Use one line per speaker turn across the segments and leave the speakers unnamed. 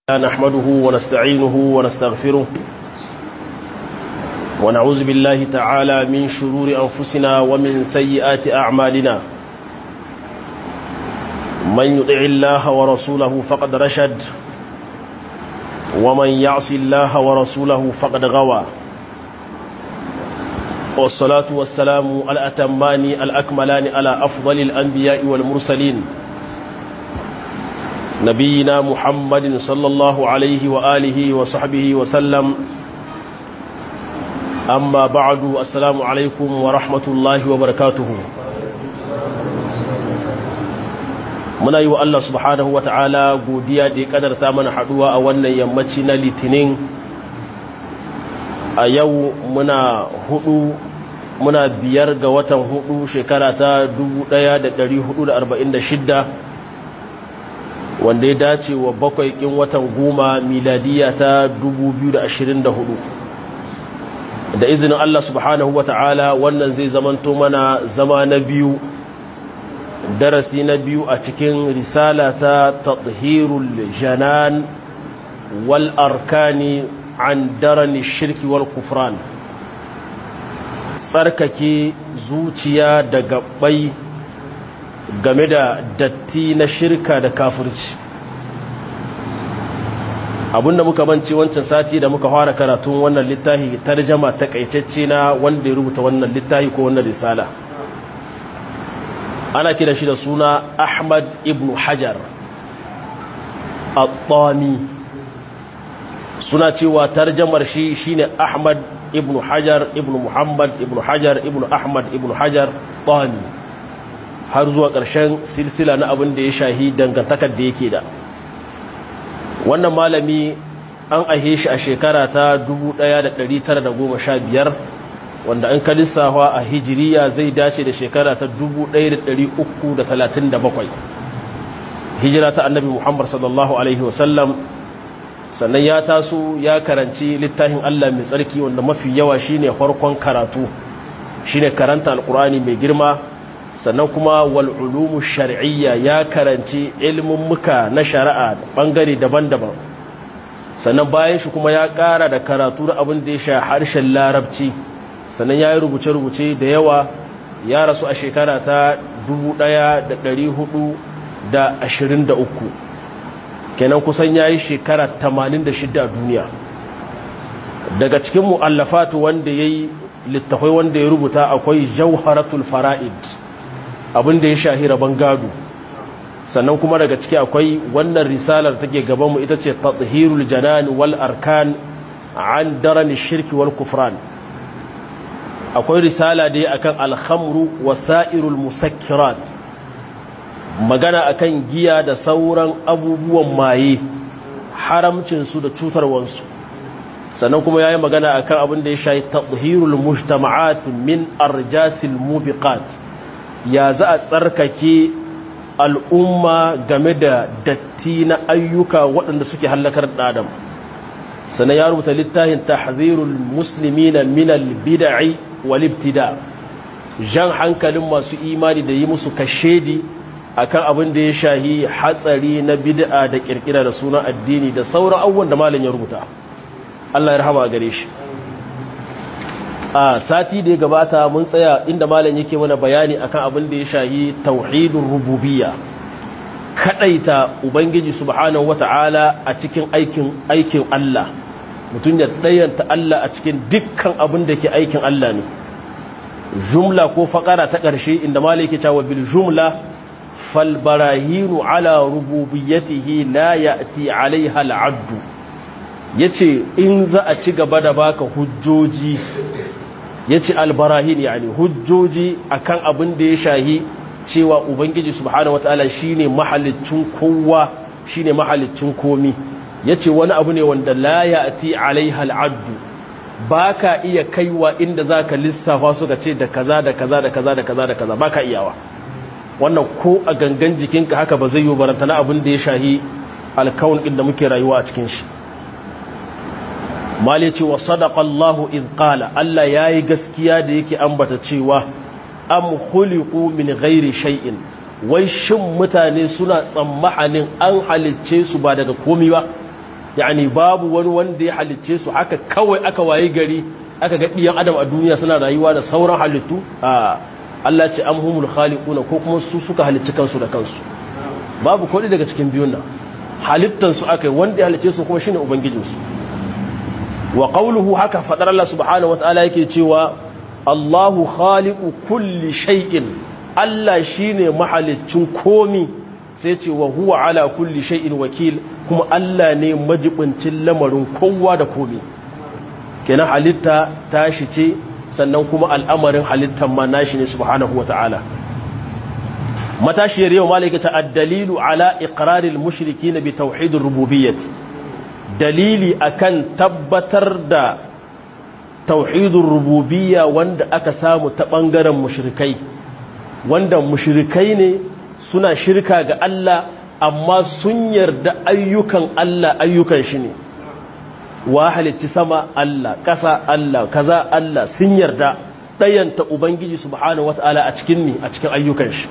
نحمده ونستعينه ونستغفره ونعوذ بالله تعالى من شرور أنفسنا ومن سيئات أعمالنا من يطع الله ورسوله فقد رشد ومن يعص الله ورسوله فقد غوى والصلاة والسلام الأتمان الأكملان على أفضل الأنبياء والمرسلين نبينا محمد صلى الله عليه وآله وصحبه وسلم أما بعد السلام عليكم ورحمة الله وبركاته muna yi wa Allah subhanahu wa ta'ala godiya da ya kadarta mana haduwa a wannan yammaci na litinin a yau muna hudu muna biyar ga watan hudu shekara ta 1446 wanda ya dace wa bakwai kin watan goma miladiya ta 2024 da izinin Allah subhanahu wa ta'ala wannan zai zamanto mana zama na biyu darasi na biyu a cikin risala ta tathirul janan wal arkani an darani shirki wal kufran tsarkake zuciya da gabbai game da datti na shirka da kafirci abinda muka banci wancan sati da muka fara karatun wannan littafi tarjama takaitacce na wanda ya rubuta wannan littafi ko wannan risala ana kira shi da suna ahmad ibn hajar al-tani suna cewa tarjamar shi shine ahmad ibn hajar ibn muhammad ibn hajar ibn ahmad ibn hajar tani har zuwa ƙarshen silsila na abin da ya shahi dangantakar da yake da wannan malami an ahe shi a shekara ta 1915 wanda an kalisawa a hijiriya zai dace da shekara ta 1337 hijira ta annabi muhammad sallallahu alaihi wasallam sannan ya taso ya karanci littafin allah mai tsarki wanda mafi yawa shine farkon karatu shine karanta alkurani mai girma sannan kuma wal'ulumu shari'iyya ya karanci ilimin muka na shari'a bangare daban-daban sannan bayan shi kuma ya kara da karatu da abin da ya sha harshen larabci sannan ya yi rubuce-rubuce da yawa ya rasu a shekara ta 1423 kenan kusan ya yi shekara 86 a duniya daga cikin mu'allafatu wanda ya yi littafai wanda ya rubuta akwai jauharatul fara'id abinda ya shahi rabon gado sannan kuma daga ciki akwai wannan risalar take gabanmu ita ce tathirul janan wal arkan an darani shirki wal kufran akwai risala da akan alhamru wasairul musakkirat magana akan giya da sauran abubuwan maye haramcinsu da cutarwansu sannan kuma yayi magana akan abin da ya shahi tathirul mujtama'at min arjasil mubiqat ya za a tsarkake al'umma game da datti na ayyuka waɗanda suke hallakar ɗadam sannan ya rubuta littafin tahzirul musulmi na minal bida'i walibtida jan hankalin masu imani da yi musu kashedi akan abin da ya shahi hatsari na bid'a da kirkira da sunan addini da sauran abubuwan da malin ya rubuta Allah ya rahama gare shi a sati da ya gabata mun tsaya inda malam yake mana bayani akan abin da ya shahi tauhidur rububiyya kadaita ubangiji subhanahu wata'ala a cikin aikin aikin Allah mutum ya dayanta Allah a cikin dukkan abin da ke aikin Allah ne jumla ko fakara ta ƙarshe inda malam yake cewa bil jumla fal barahinu ala rububiyyatihi la ya'ti alaiha al'addu yace in za a ci gaba da baka hujjoji ya ce albarahin yani hujjoji akan abin da ya shahi cewa ubangiji subhanahu wataala shine mahalicin kowa shine mahalicin komi yace wani abu ne wanda la ya'ti alaiha al'addu baka iya kaiwa inda zaka lissafa suka ce da kaza da kaza da kaza da kaza da kaza baka iyawa wannan ko a gangan jikinka haka ba zai yi barantana abin da ya shahi alkawun inda muke rayuwa a cikin shi mali ce wa sadaka Allahu in qala Allah yayi gaskiya da yake ambata cewa am khuliqu min ghairi shay'in wai shin mutane suna tsammanin an halicce su ba daga komi ba yani babu wani wanda ya halicce su haka kawai aka waye gari aka ga ɗiyan adam a duniya suna rayuwa da sauran halittu a Allah ce amhumul khaliquna ko kuma su suka halicci kansu da kansu babu kodi daga cikin biyun nan halittan su aka wanda ya halicce su kuma shine ubangijin su wa qawluhu haka fadar Allah subhanahu wataala yake cewa Allahu khaliqu kulli shay'in Allah shine mahaliccin komi sai ce wa huwa ala kulli shay'in wakil kuma Allah ne majibincin lamarin kowa da komi kenan halitta tashi ce sannan kuma al'amarin halittar ma nashi ne subhanahu wata'ala matashiyar yau malaka ta addalilu ala iqraril mushrikin bi tauhidir rububiyyah dalili akan tabbatar da tauhidur rububiyya wanda aka samu ta bangaren mushrikai wanda mushrikai ne suna shirka ga Allah amma sun yarda ayyukan Allah ayyukan shi ne wa halitti sama Allah ƙasa Allah kaza Allah sun yarda ɗayanta Ubangiji subhanahu wata'ala a cikin ni a cikin ayyukan shi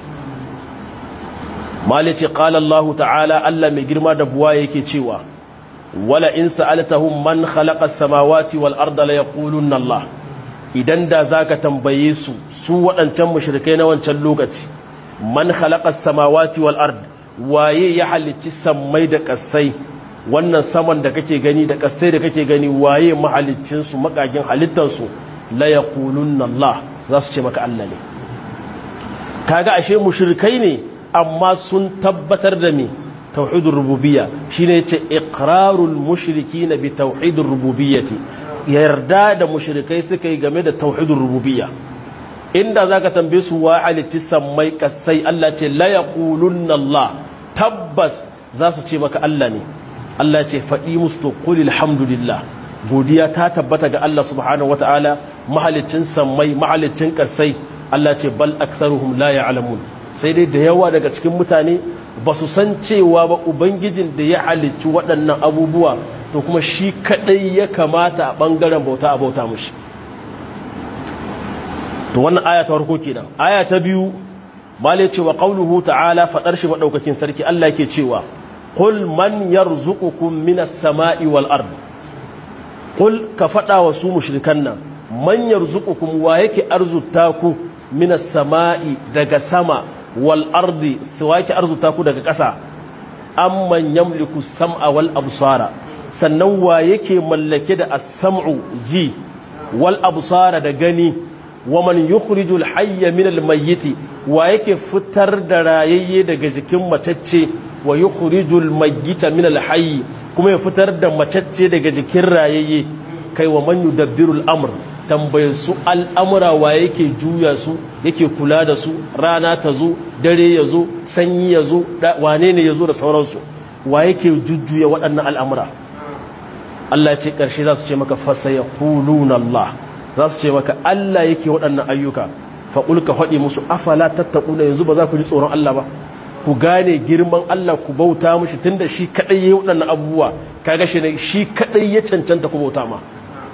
malice qala Allah ta'ala Allah mai girma da buwa yake cewa wala in sa'altahum man khalaqa as-samawati wal arda la yaqulunna Allah idan da zaka tambaye su su waɗancan mushrikai na wancan lokaci man khalaqa as-samawati wal ard waye ya halicci sammai da kasai wannan saman da kake gani da kasai da kake gani waye mahalicin su makagin halittar su la yaqulunna Allah za su ce maka Allah ne kaga ashe mushrikai ne amma sun tabbatar da me tauhidur rububiyya shine yace iqrarul mushrikina bi tauhidur rububiyyati yarda da mushrikai suka yi game da tauhidur rububiyya inda zaka tambaye su wa halitti sammai kasai Allah ce la yaqulunna Allah tabbas za su ce maka Allah ne Allah ce faɗi musu qul alhamdulillah godiya ta tabbata ga Allah subhanahu wataala mahalicin sammai mahalicin kasai Allah ce bal aktharuhum la ya'lamun sai dai da yawa daga cikin mutane ba su san cewa ba ubangijin da ya halicci waɗannan abubuwa to kuma shi kadai ya kamata a ɓangaren bauta a bauta mushi to wannan aya ta farko kenan aya ta biyu male cewa qauluhu ta'ala fadar shi madaukakin sarki Allah yake cewa qul man yarzuqukum minas sama'i wal ard qul ka fada wa su mushrikan nan man yarzuqukum wa yake arzuta ku minas sama'i daga sama wal ardi suwaki arzuta ku daga ƙasa amman yamliku sam'a wal absara sannan wa yake mallake da as-sam'u ji wal absara da gani wa man yukhrijul hayya min al-mayyit wa yake fitar da rayayye daga jikin macacce wa yukhrijul mayyita min al-hayy kuma ya fitar da macacce daga jikin rayayye kai wa man yudabbiru al-amr tambaye su al'amura wa yake juya su yake kula da su rana ta zo dare ya zo sanyi ya zo wane ne ya zo da sauransu wa yake jujjuya waɗannan al'amura Allah ce ƙarshe za su ce maka fasa ya Allah za su ce maka Allah yake waɗannan ayyuka faƙul ka faɗi musu afala tattaƙuna yanzu ba za ku ji tsoron Allah ba ku gane girman Allah ku bauta mushi tun da shi kaɗai ya yi waɗannan abubuwa kaga shi ne shi kaɗai ya cancanta ku bauta ma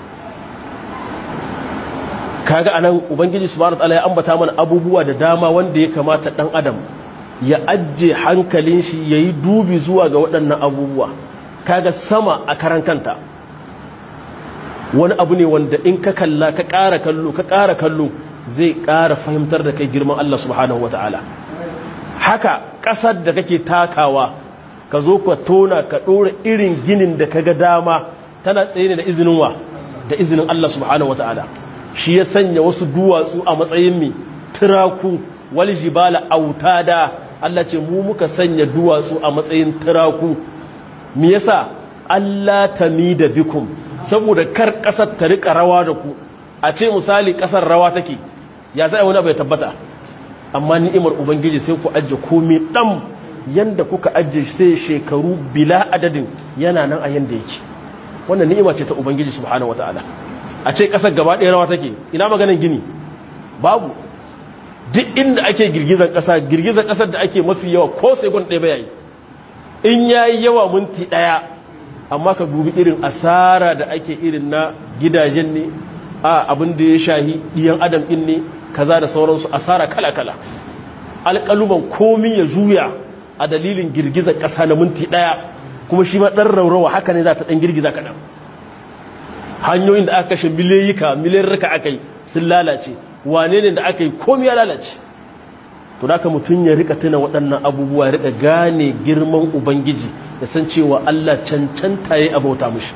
kaga anan ubangiji subhanahu wataala ya ambata mana abubuwa da dama wanda ya kamata dan adam ya ajje hankalin shi yayi dubi zuwa ga waɗannan abubuwa kaga sama a karan kanta wani abu ne wanda in ka kalla ka ƙara kallo ka ƙara kallo zai ƙara fahimtar da kai girman Allah subhanahu wataala haka ƙasar da kake takawa ka zo ka tona ka ɗora irin ginin da kaga dama tana tsaye ne da izinin wa da izinin Allah subhanahu wataala shi ya sanya wasu duwatsu a matsayin mi turaku wal jibala autada Allah ce mu muka sanya duwatsu a matsayin turaku me yasa Allah tamida bikum saboda kar kasar ta rika rawa da ku a ce misali kasar rawa take ya sai wani bai tabbata amma ni'imar ubangiji sai ku ajje komai dam yanda kuka ajje sai shekaru bila adadin yana nan a yanda yake wannan ni'ima ce ta ubangiji subhanahu wataala a ce ƙasar gaba ɗaya rawa take ina maganin gini babu duk inda ake girgizar ƙasa girgizar ƙasar da ake mafi yawa ko sai gwan ɗaya bayayi in ya yi yawa minti ɗaya amma ka dubi irin asara da ake irin na gidajen ne a abin da ya shahi ɗiyan adam ɗin ne kaza da sauransu asara kala-kala alƙaluman komi ya juya a dalilin girgizar ƙasa na minti ɗaya kuma shi ma ɗan raurawa haka ne za ta ɗan girgiza kaɗan hanyoyin da aka kashe miliyoyika miliyarrika aka yi sun lalace wane ne da aka yi komi ya lalace to da mutum ya rika tuna waɗannan abubuwa ya rika gane girman ubangiji ya san cewa Allah cancanta ya abauta mushi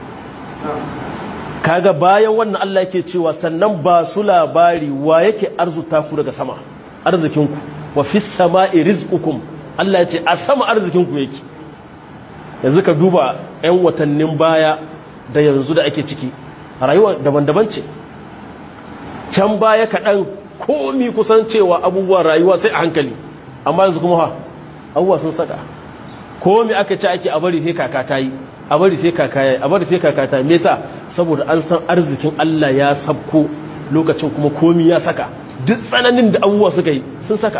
kaga bayan wannan Allah yake cewa sannan ba su labari wa yake arzuta ku daga sama arzikinku wa fis sama'i rizqukum Allah ya ce a sama arzikinku yake yanzu ka duba 'yan watannin baya da yanzu da ake ciki rayuwa daban-daban ce can baya kaɗan komi kusan cewa abubuwan rayuwa sai a hankali amma yanzu kuma ha abubuwa sun saka komi aka ce ake a bari sai kaka ta yi a bari sai kaka ya yi a bari sai kaka ta yi mesa saboda an san arzikin Allah ya sabko lokacin kuma komi ya saka duk tsananin da abubuwa suka yi sun saka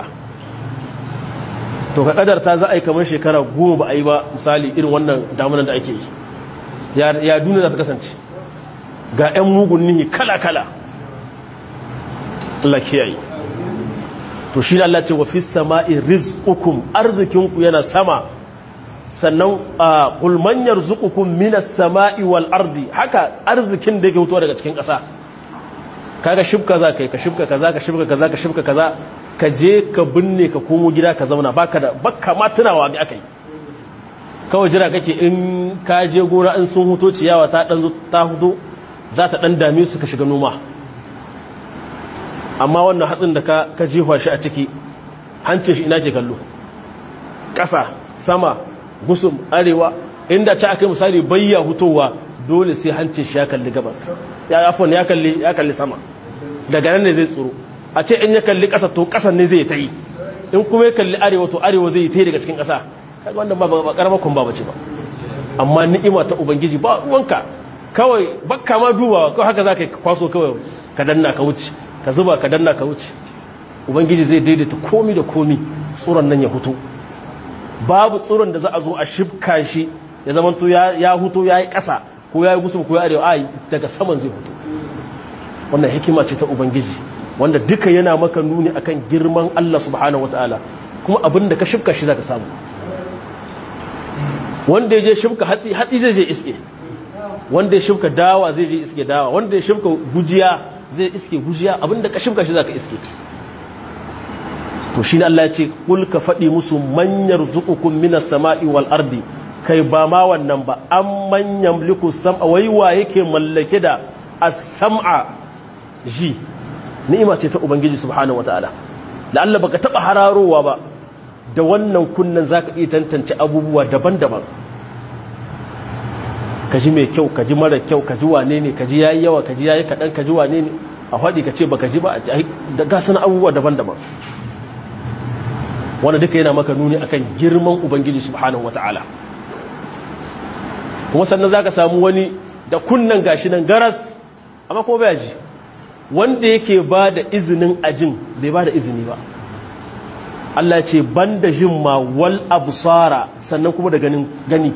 to ka kadarta za a yi kamar shekara goma ba a yi ba misali irin wannan damunan da ake yi ya duniya za ta kasance ga 'yan mugun nihi kala-kala Allah kiyaye to shi Allah ce wa fi sama'i rizqukum arzikinku yana sama sannan a qul yarzuqukum minas sama'i wal ardi haka arzikin da yake fitowa daga cikin ƙasa kaga shibka za kai ka shibka kaza ka shibka kaza ka shibka kaza ka je ka binne ka komo gida ka zauna baka da baka ma tunawa ga akai kawai jira kake in ka je gora in sun huto ciyawa ta dan ta hudo za ta dan dame su ka shiga noma amma wannan hatsin da ka ka jefa shi a ciki hancin shi ina ke kallo ƙasa sama gusum arewa inda ci aka yi misali bayya hutowa dole sai hancin shi ya kalli gabas ya afon ya kalli ya kalli sama daga nan ne zai tsoro a ce in ya kalli ƙasa to ƙasan ne zai ta yi in kuma ya kalli arewa to arewa zai yi ta yi daga cikin ƙasa kaga wannan ba ba karamar kun ba bace ba amma ni'ima ta ubangiji ba ruwanka kawai bakka ma dubawa kawai haka zaka kwaso kawai ka danna ka wuce ka zuba ka danna ka wuce ubangiji zai daidaita komi da komi tsoron nan ya hutu babu tsoron da za a zo a shifka shi ya zama to ya hutu ya yi ƙasa ko ya yi gusum ko ya arewa a daga saman zai hutu wannan hikima ce ta ubangiji wanda duka yana maka nuni akan girman Allah subhanahu wataala kuma abin da ka shifka shi zaka samu wanda ya je shifka hatsi hatsi zai je iske wanda ya shifka dawa zai je iske dawa wanda ya shifka gujiya zai iske gujiya abinda ka shifka shi zaka iske to shine Allah ya ce kul ka fadi musu man yarzuqukum minas sama'i wal ardi kai ba ma wannan ba an man yamliku sam'a wai wa yake mallake da as-sam'a ji ni'ima ce ta ubangiji subhanahu wataala la'alla baka taba hararowa ba da wannan kunnan zaka iya tantance abubuwa daban-daban ka ji mai kyau ka ji mara kyau ka ji wane ne ka ji yayi yawa ka ji yayi kaɗan ka ji wane ne a faɗi ka ce ba ka ji ba da gasan abubuwa daban-daban wanda duka yana maka nuni akan girman ubangiji subhanahu wata'ala kuma sannan za ka samu wani da kunnan gashi nan garas amma ko bai ji wanda yake ba da izinin ajin bai ba da izini ba Allah ce ban da jin ma wal absara sannan kuma da ganin gani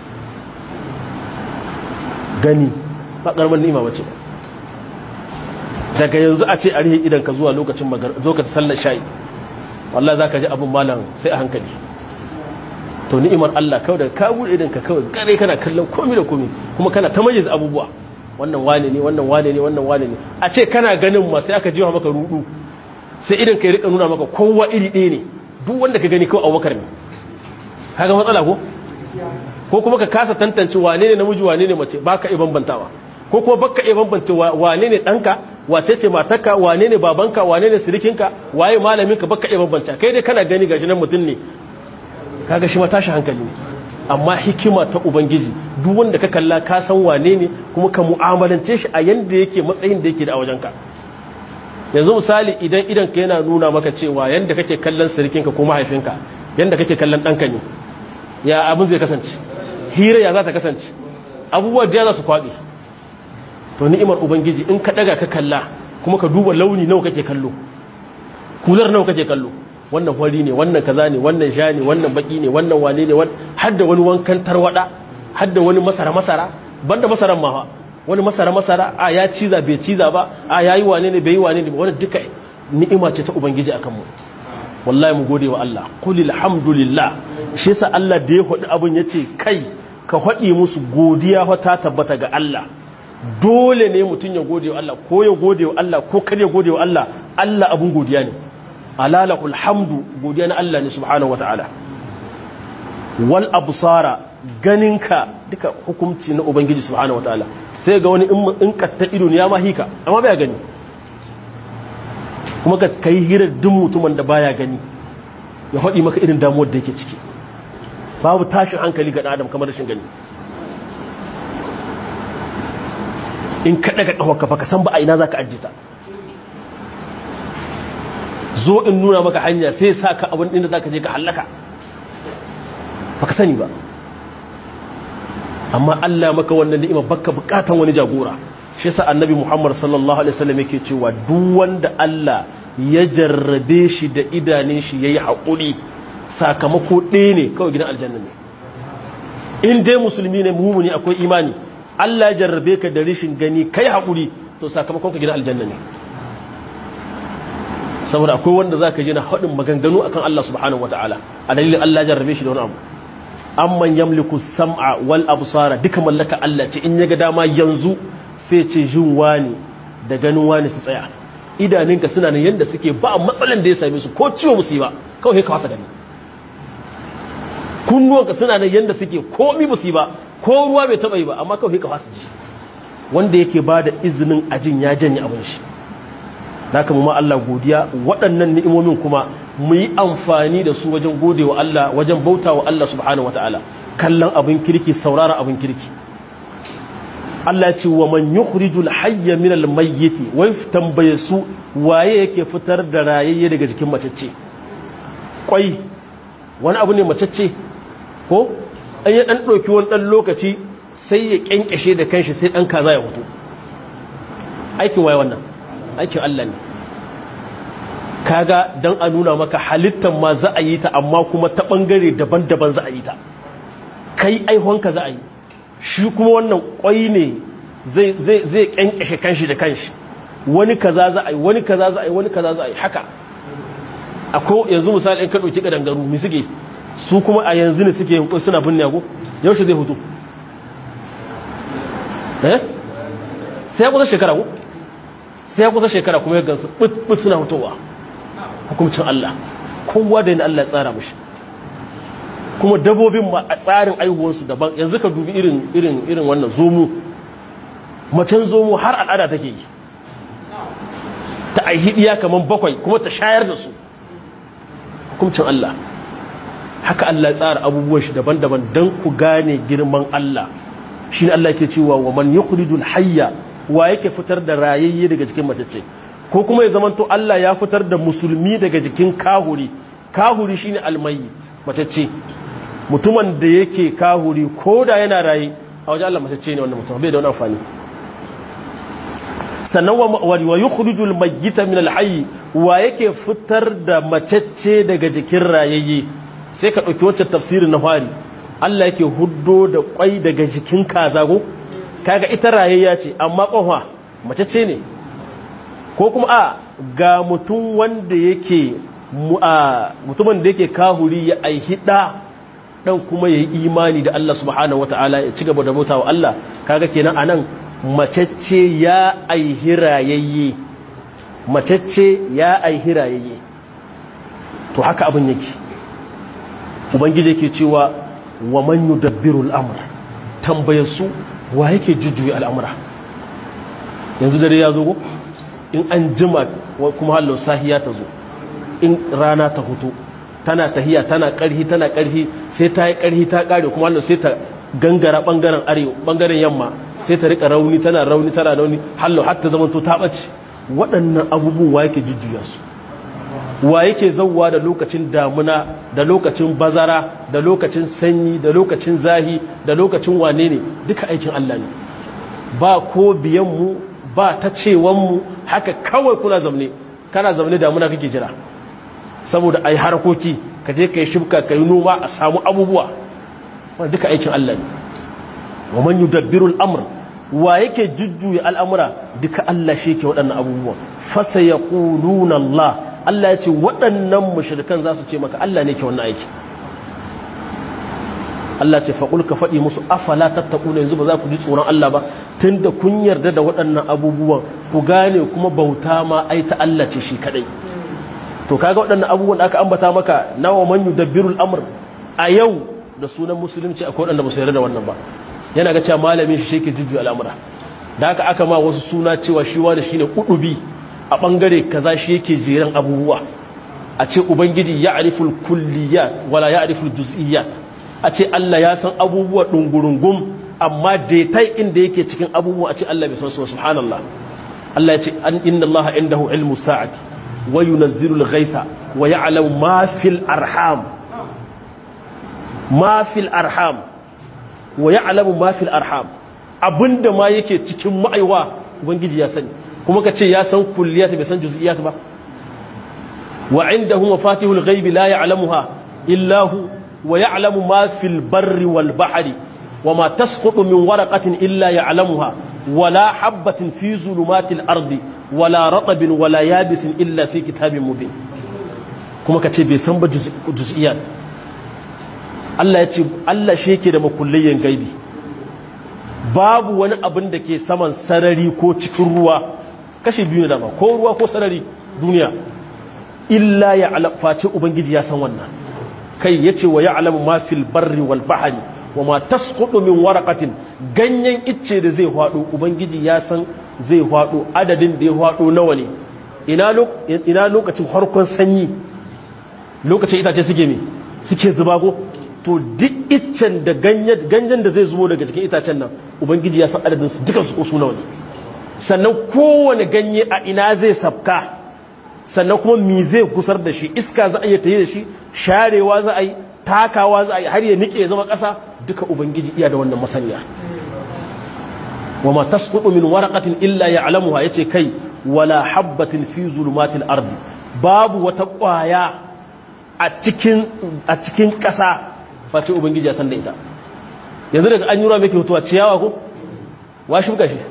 gani ba karamar ni'ima bace daga yanzu a ce a rihe idan ka zuwa lokacin magar lokacin sallar shayi wallahi zaka ji abun malam sai a hankali to ni'imar Allah kawai daga ka bude idan ka kawai gare kana kallon komai da komai kuma kana ta majiz abubuwa wannan wane ne wannan wane ne wannan wane ne a ce kana ganin ma sai aka jiwa maka rudu sai idan ka rika nuna maka kowa iri ɗaya ne duk wanda ka gani kawai abubakar ne kaga matsala ko ko kuma ka kasa tantance wane ne namiji wane ne mace baka iya bambantawa ko kuma baka iya bambance wane ne danka wace ce matarka wane ne babanka wane ne sirikinka waye malaminka baka iya bambanta kai dai kana gani gashi nan mutum ne kaga shi ma tashi hankali ne amma hikima ta ubangiji duk wanda ka kalla ka san wane ne kuma ka mu'amalance shi a yanda yake matsayin da yake da a wajenka yanzu misali idan idan ka yana nuna maka cewa yanda kake kallon sirikinka ko mahaifinka yanda kake kallon danka ne ya abin zai kasance hira ya za ta kasance abubuwa da za su kwaɗe to ni'imar ubangiji in ka ɗaga ka kalla kuma ka duba launi nawa kake kallo kular nawa kake kallo wannan hori ne wannan kaza ne wannan sha ne wannan baki ne wannan wane ne hadda wani wankan tarwada hadda wani masara masara banda masaran ma wani masara masara a ya ciza bai ciza ba a yayi wane ne bai yi wane ne wani duka ni'ima ce ta ubangiji akan mu wallahi mu gode wa Allah qul alhamdulillah shi yasa Allah da ya hodi abun yace kai ka hodi musu godiya fa ta tabbata ga Allah dole ne mutun ya gode wa Allah ko ya gode wa Allah ko kar ya gode wa Allah Allah abun godiya ne alalahul hamdu godiya na Allah ne subhanahu wataala wal absara ganinka duka hukunci na ubangiji subhanahu wataala sai ga wani in katta ido ne ya ma hika amma baya gani kuma ka kai hirar duk mutumin da baya gani ya faɗi maka irin damuwar da yake ciki babu tashin hankali ga adam kamar rashin gani in ka daga ƙawarka baka san ba a ina za ka ajiye ta zo in nuna maka hanya sai sa ka abin inda za ka je ka hallaka baka sani ba amma Allah maka wannan ni'ima baka bukatan wani jagora shi yasa annabi Muhammad sallallahu alaihi wasallam yake cewa duk wanda Allah ya jarrabe shi da idanun shi yayi hakuri sakamako ɗaya ne kawai gidan aljanna ne in dai musulmi ne mumuni akwai imani Allah ya jarrabe ka da rishin gani kai hakuri to sakamakon ka gidan aljanna ne saboda akwai wanda zaka ji na haɗin maganganu akan Allah subhanahu wataala a dalilin Allah ya jarrabe shi da wani abu amman yamliku sam'a wal absara duka mallaka Allah ce in yaga dama yanzu sai ce jin wani da ganin wani su tsaya idaninka suna nan yanda suke ba matsalan da ya same su ko ciwo musu ba kawai ka wasa gani kunnuwanka suna nan yanda suke komi musu ba ko ruwa bai taba yi ba amma kawai ka wasa ji wanda yake ba da izinin ajin ya janye abin shi haka mu ma Allah godiya waɗannan ni'imomin kuma mu yi amfani da su wajen gode wa Allah wajen bauta wa Allah subhanahu wa ta'ala kallon abin kirki saurara abin kirki Allah ce wa man yukhrijul hayya min al mayyiti wai tambaye su waye yake fitar da rayayye daga jikin macece kwai wani abu ne macece ko an yi dan dauki wani dan lokaci sai ya kenkeshe da kanshi sai dan kaza ya fito aikin waye wannan aikin Allah ne kaga don a nuna maka halittar ma za a yi ta amma kuma ta ɓangare daban-daban za a yi ta kai aihonka za a yi shi kuma wannan ƙwai ne zai ƙyanƙyashe kanshi da kanshi wani kaza za a yi wani kaza za a yi wani kaza za a yi haka akwai yanzu misali in ka ɗauki ƙadangaru mai suke su kuma a yanzu ne suke yin suna binne yago yaushe zai hutu eh sai ya kusa shekara ko sai ya kusa shekara kuma ya gansu ɓut suna hutowa hukumcin Allah kowa da yin Allah ya tsara mashi kuma dabobin ma a tsarin aihuwarsu daban yanzu ka dubi irin irin irin wannan zomu macen zomu har al'ada take yi ta aihidiya kamar bakwai kuma ta shayar da su hukumcin Allah haka Allah ya tsara abubuwan shi daban-daban don ku gane girman Allah shi ne Allah ke cewa wa man yukhrijul hayya wa yake fitar da rayayye daga cikin matacce ko kuma ya zamanto Allah ya fitar da musulmi daga jikin kahuri kahuri shine almayyit matacce mutumin da yake kahuri ko da yana raye a wajen Allah matacce ne wannan mutum bai da wani amfani sannan wa yukhrijul mayyita min alhayy wa yake fitar da matacce daga jikin rayayye sai ka dauki wancan tafsirin na fari Allah yake huddo da kwai daga jikin kazago kaga ita rayayya ce amma ƙonwa mace ce ne ko kuma a ga mutum wanda yake mutumin da yake kahuri ya aihi ɗa ɗan kuma ya yi imani da Allah subhanahu wata'ala ya ci gaba da bauta wa Allah kaga kenan anan macece ya aihi rayayye macece ya aihi rayayye to haka abin yake ubangiji yake cewa wa man yudabbiru al-amr tambaye su wa yake jujjuyi al'amura yanzu dare ya zo in an jima kuma hallo sahiya ta zo in rana ta hutu tana tahiya tana karhi tana karhi sai ta yi karhi ta kare kuma hallo sai ta gangara bangaren arewa bangaren yamma sai ta rika rauni tana rauni tana rauni hallo har ta zamanto ta ɓace waɗannan abubuwan wa yake jujjuya su wa yake zauwa da lokacin damuna da lokacin bazara da lokacin sanyi da lokacin zahi da lokacin wane ne duka aikin Allah ne ba ko biyanmu ba ta cewanmu haka kawai kuna zamne kana zamne damuna kake jira saboda ai harkoki ka je ka yi shibka ka yi noma a samu abubuwa wanda duka aikin Allah ne wa man yudabbiru al-amr wa yake jujjuya al'amura duka Allah shi ke waɗannan abubuwa fasa yaquluna Allah Allah ya ce waɗannan mushrikan za su ce maka Allah ne ke wannan aiki Allah ce faƙul ka faɗi musu afala tattaku yanzu ba za ku ji tsoron Allah ba tun da kun yarda da waɗannan abubuwan ku gane kuma bauta ma ai ta Allah ce shi kaɗai to kaga waɗannan abubuwan da aka ambata maka nawa man yudabbirul amr a yau da sunan musulunci akwai waɗanda ba su yarda da wannan ba yana ga cewa malamin shi yake jujjuya al'amura da haka aka ma wasu suna cewa shi wani shine kudubi a bangare kaza shi yake jeran abubuwa a ce ubangiji ya ariful kulliyat wala ya ariful juz'iyat a ce Allah ya san abubuwa ɗungurungun amma daitai inda yake cikin abubuwa a ce Allah bai san su subhanallah Allah ya ce an inna Allah indahu ilmu sa'ati wa yunazzilu al-ghaitha wa ya'lamu ma fil arham ma fil arham wa ya'lamu ma fil arham abinda ma yake cikin ma'aiwa ubangiji ya sani kuma ka ce ya san kulliyat bai san juz'iyat ba wa indahu mafatihul ghaibi la ya'lamuha illa hu ويعلم ما في البر والبحر وما تسقط من ورقة إلا يعلمها ولا حبة في ظلمات الأرض ولا رطب ولا يابس إلا في كتاب مبين كما كتب يسمى جزئيات Allah ya ce Allah shi yake da makulliyan gaibi babu wani abin da ke saman sarari ko cikin ruwa kashe biyu ne dama ko ruwa ko sarari duniya illa ya face ubangiji ya san wannan kai ya ce wa ya alamu ma fil barri wal bahari wa ma tasqutu min waraqatin ganyen icce da zai hwado ubangiji ya san zai hwado adadin da ya hwado nawa ne ina lokacin harkon sanyi lokacin itace suke me suke zubago to duk iccen da ganyen da zai zubo daga cikin itacen nan ubangiji ya san adadin su dukan su su nawa ne sannan kowane ganye a ina zai sabka sannan kuma mi zai kusar da shi iska za a iya tayi da shi sharewa za a yi takawa za a yi har ya nike ya zama ƙasa duka ubangiji iya da wannan masaniya wa ma tasqutu min waraqatin illa ya'lamuha yace kai wala habatin fi zulumatil ardi babu wata ƙwaya a cikin a cikin ƙasa face ubangiji ya san da ita yanzu daga an yi ruwa mai ke hutuwa ciyawa ko wa shuka shi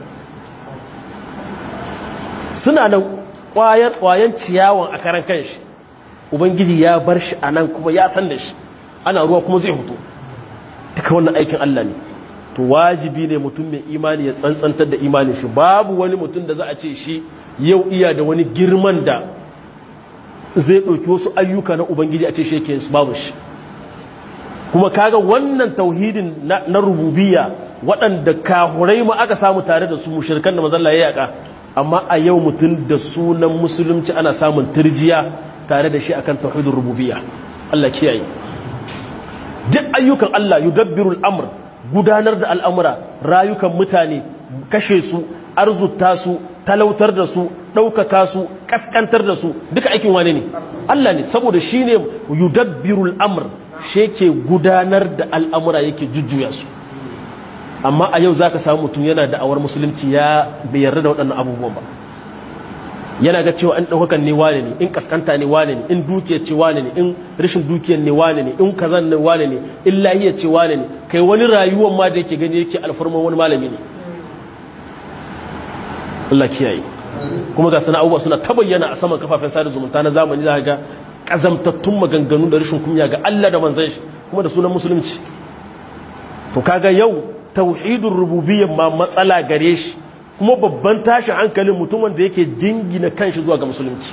suna nan ƙwayan ciyawan a karan kanshi ubangiji ya bar shi a nan kuma ya san da shi ana ruwa kuma zai hutu duka wannan aikin Allah ne to wajibi ne mutum mai imani ya tsantsantar da imani shi babu wani mutum da za a ce shi yau iya da wani girman da zai ɗauki wasu ayyuka na ubangiji a ce shi yake su babu shi kuma kaga wannan tauhidin na rububiyya waɗanda kahurai ma aka samu tare da su mushirkan da mazalla ya yaka amma a yau mutum da sunan musulunci ana samun turjiya tare da shi akan tauhidin rububiyya Allah kiyaye duk ayyukan Allah yudabbiru al'amr gudanar da al'amura rayukan mutane kashe su arzuta su talautar da su ɗaukaka su kaskantar da su duka aikin wane ne Allah ne saboda shine yudabbiru al'amr shi yake gudanar da al'amura yake jujjuya su amma a yau za ka samu mutum yana da'awar musulunci ya bai yarda da waɗannan abubuwan ba yana ga cewa in ɗaukakan ne wane ne in kaskanta ne wane ne in dukiyar ce wane ne in rashin dukiyar ne wane ne in kazan ne wane ne in lahiyar ce wane ne kai wani rayuwar ma da yake gani yake alfarman wani malami ne Allah kiyaye kuma ga sana abubuwa suna ta bayyana a saman kafafen sada zumunta na zamani za ga kazamtattun maganganu da rashin kunya ga Allah da manzon shi kuma da sunan musulunci to kaga yau tauhidin rububiyyar ma matsala gare shi kuma babban tashi hankalin mutumin da yake jingina kanshi zuwa ga musulunci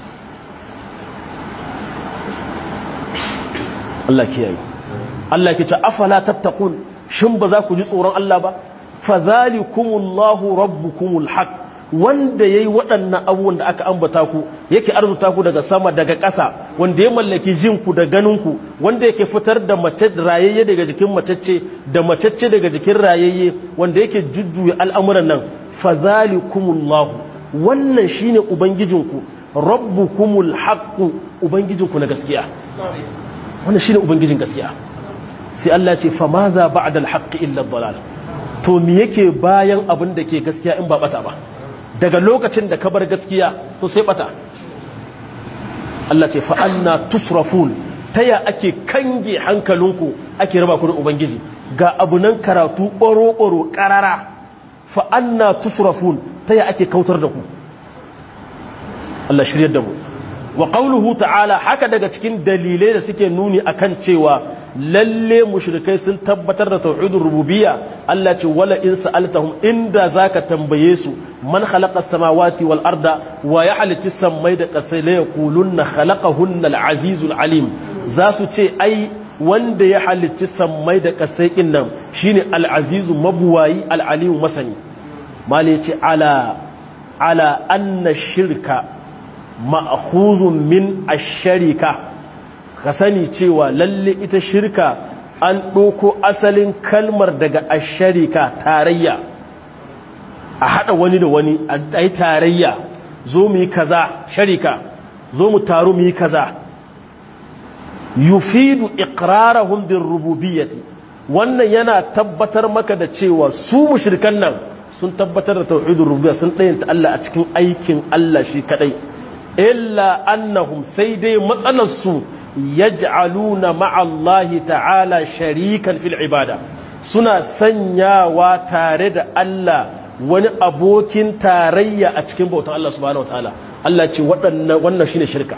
Allah kiyaye Allah ke ce afala tattaqun shin ba za ku ji tsoron Allah ba fadhalikumullahu rabbukumul haq wanda yayi waɗannan abubuwan da aka ambata ku yake arzuta ku daga sama daga ƙasa wanda ya mallaki jin ku da ganin ku wanda yake fitar da mace rayayye daga jikin macece da macece daga jikin rayayye wanda yake jujjuya al'amuran nan fadhalikumullahu wannan shine ubangijinku rabbukumul haqq ubangijinku na gaskiya wannan shine ubangijin gaskiya sai Allah ce fa maza ba'da al-haqq illa ad-dalal to me yake bayan abin da ke gaskiya in ba bata ba daga lokacin da ka bar gaskiya to sai bata Allah ce fa anna tusrafun taya ake kange hankalinku ake raba ku da ubangiji ga abunan karatu ɓoro-ɓoro ƙarara fa anna tusrafun taya ake kautar da ku Allah shiryar da mu wa qawluhu ta'ala haka daga cikin dalilai da suke nuni akan cewa lalle mushrikai sun tabbatar da tauhidur rububiyya Allah ce wala in sa'altahum inda zaka tambaye su man khalaqa samawati wal arda wa ya halitta sammai da kasai la yaqulunna khalaqahunna al azizul alim za su ce ai wanda ya halitta sammai da kasai din nan shine al azizu mabuwayi al alim masani mali ce ala ala anna shirka ma'khuzun min ash-sharika ka sani cewa lalle ita shirka an ɗoko asalin kalmar daga asharika tarayya a haɗa wani da wani a yi tarayya zo mu yi kaza sharika zo mu taru mu yi kaza yufidu iqrarahum bin rububiyyati wannan yana tabbatar maka da cewa su mushrikan nan sun tabbatar da tauhidur rububiyya sun ɗayanta Allah a cikin aikin Allah shi kadai illa annahum sai dai matsalar su yaj'aluna ma'allahi ta'ala sharikan fil ibada suna sanyawa tare da Allah wani abokin tarayya a cikin bautan Allah subhanahu wataala Allah ce waɗannan wannan shine shirka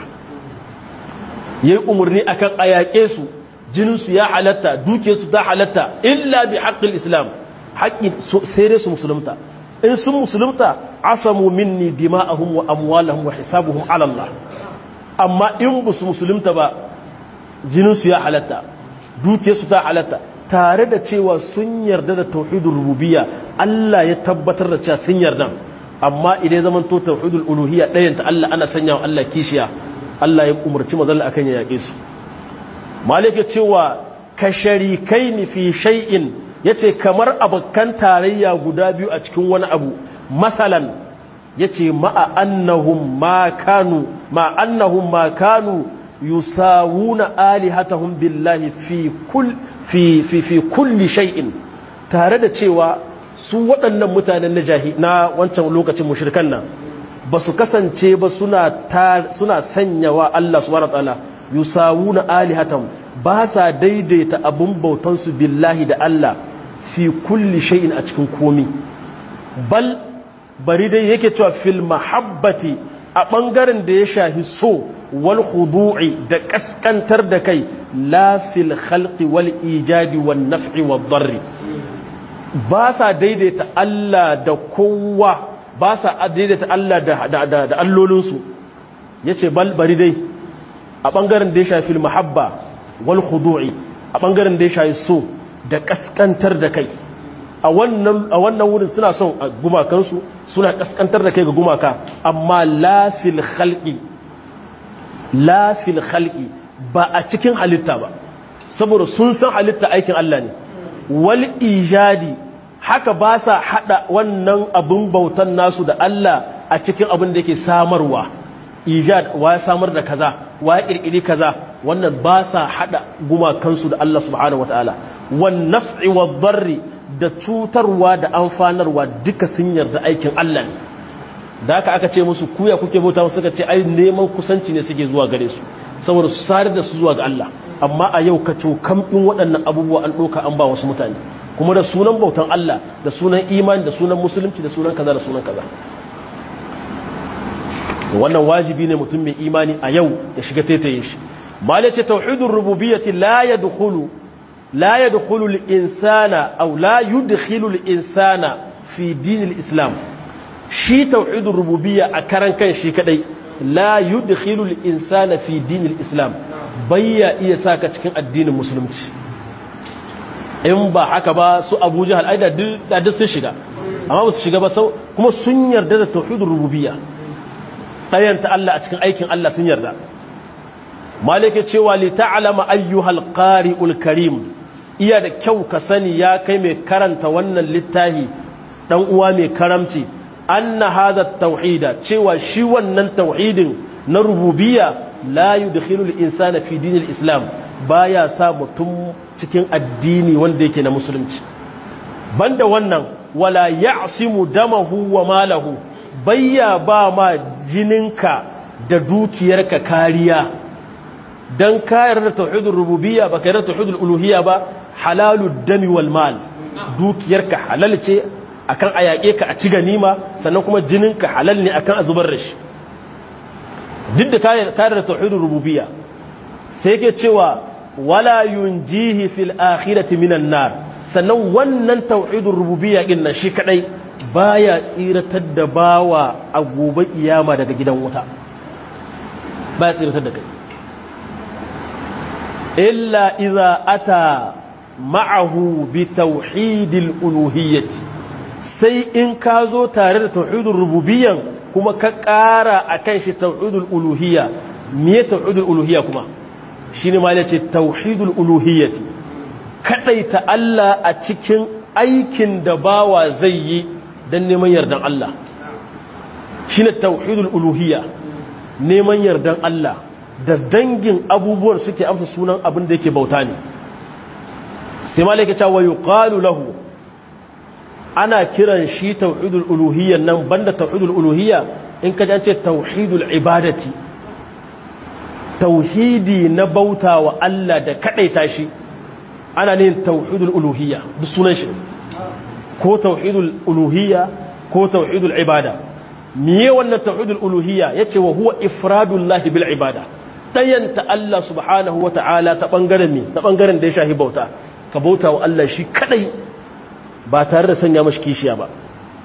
yayi umurni akan ayake su jinin su ya halatta duke su ta halatta illa bi haqqil islam haqqi sai dai su musulunta in sun musulunta asamu minni dima'ahum wa amwalahum wa hisabuhum ala Allah amma in ba su musulunta ba jininsu ya halatta dukiyarsu ta halatta tare da cewa sun yarda da tauhidul rububiyya Allah ya tabbatar da cewa sun yarda amma idan zaman to tauhidul uluhiyya ɗayan ta Allah ana sanya wa Allah kishiya Allah ya umarci mazalla akan ya yake su malike cewa ka sharikaini fi shay'in yace kamar abakan tarayya guda biyu a cikin wani abu masalan yace ma'a annahum ma kanu ma annahum ma kanu yusawuna alihatahum billahi fi kull fi fi fi kulli shay'in tare da cewa su waɗannan mutanen na jahi na wancan lokacin mushrikan nan ba su kasance ba suna suna sanyawa Allah subhanahu wataala yusawuna alihatahum ba sa daidaita abun bautan su billahi da Allah fi kulli shay'in a cikin komi bal bari dai yake cewa fil mahabbati a ɓangaren da ya shahi so wal khudu'i da kaskantar da kai la fil khalqi wal ijadi wan naf'i wad darri ba sa daidaita Allah da kowa ba sa daidaita Allah da da da, da allolinsu yace bal bari dai a ɓangaren da ya shafi mahabba wal khudu'i a ɓangaren da ya shafi so da kaskantar da kai a wannan wurin suna son gumakansu suna kaskantar da kai ga gumaka amma lafil khalqi lafil khalqi ba a cikin halitta ba saboda sun san halitta aikin Allah ne wal ijadi haka ba sa hada wannan abin bautan nasu da Allah a cikin abin da yake samarwa ijad wa ya samar da kaza wa ya kirkiri kaza wannan ba sa hada gumakansu da Allah subhanahu wataala wan naf'i wad darri da cutarwa da amfanarwa duka sun yarda aikin Allah ne da aka aka ce musu kuya kuke bauta suka ce ai neman kusanci ne suke zuwa gare su saboda su sare da su zuwa ga Allah amma a yau ka kam in waɗannan abubuwa an ɗauka an ba wasu mutane kuma da sunan bautan Allah da sunan imani da sunan musulunci da sunan kaza da sunan kaza wannan wajibi ne mutum mai imani a yau ya shiga taitaye shi malai ce tauhidur rububiyyati la yadkhulu لا يدخل الإنسان أو لا يدخل الإنسان في دين الإسلام شي توحيد الربوبية أكران كان شي كدي لا يدخل الإنسان في دين الإسلام بيا إيساك تكين الدين المسلم in ba haka ba su abu jihar ai da duk sun shiga amma ba su shiga ba sau kuma sun yarda da tauhidul rububiyya ɗayanta Allah a cikin aikin Allah sun yarda malike cewa li ta'lama ayyuhal qari'ul karim iya da kyau ka sani ya kai mai karanta wannan littafi dan uwa mai karamci anna hadha tauhida cewa shi wannan tauhidin na rububiyya la yudkhilu al-insana fi dinil islam baya sa mutum cikin addini wanda yake na musulunci banda wannan wala ya'simu damahu wa malahu bayya ba ma jininka da dukiyarka kariya dan kayar da tauhidul rububiyya ba kayar da tauhidul uluhiyya ba halalud dami wal mal dukiyarka halal ce akan ayake ka a ci ganima sannan kuma jininka halal ne akan azubar rashi duk da kare da tauhidul rububiyya sai yake cewa wala yunjihi fil akhirati minan nar sannan wannan tauhidul rububiyya din nan shi kadai baya tsiratar da bawa a gobe kiyama daga gidan wuta baya tsiratar da kai illa idza ata ma'ahu bi tauhidil uluhiyyati sai in ka zo tare da tauhidul rububiyyan kuma ka ƙara akan shi tauhidul uluhiyya me tauhidul uluhiyya kuma shine ma yace tauhidul uluhiyyati kadaita Allah a cikin aikin da bawa zai yi dan neman yardan Allah shine tauhidul uluhiyya neman yardan Allah da dangin abubuwan suke amsa sunan abin da yake bauta ne sai malaka ta wa yuqalu lahu ana kiran shi tauhidul uluhiyya nan banda tauhidul uluhiyya in ka jance tauhidul ibadati tauhidi na bauta wa Allah da kadaita shi ana ne tauhidul uluhiyya duk sunan shi ko tauhidul uluhiyya ko tauhidul ibada miye wannan tauhidul uluhiyya yace wa huwa ifradullahi bil ibada dayanta Allah subhanahu wa ta'ala ta bangaren mi ta bangaren da ya shahi bauta ka bauta wa Allah shi kadai ba tare da sanya mashi kishiya ba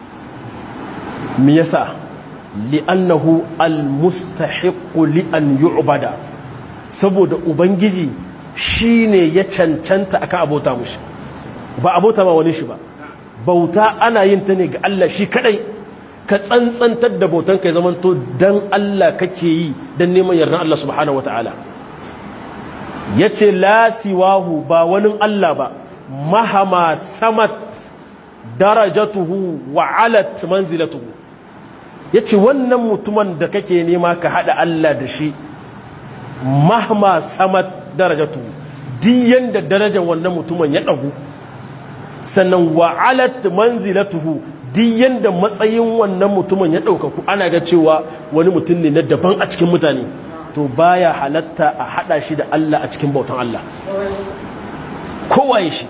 me yasa li'annahu almustahiqqu li'an yu'bada saboda ubangiji shine ya cancanta akan abota mushi ba abota ba wani shi ba bauta ana yin ta ne ga Allah shi kadai ka tsantsantar da bautan kai zamanto dan Allah kake yi dan neman yardan Allah subhanahu wataala yace la siwahu ba wani Allah ba mahama samat darajatuhu wa alat manzilatuhu yace wannan mutumin da kake nema ka hada Allah da shi mahma samat darajatuhu diyan da darajar wannan mutumin ya dagu sannan wa alat manzilatuhu diyan da matsayin wannan mutumin ya daukaku ana ga cewa wani mutum ne na daban a cikin mutane to baya halatta a hada shi da Allah a cikin bautan Allah kowaye shi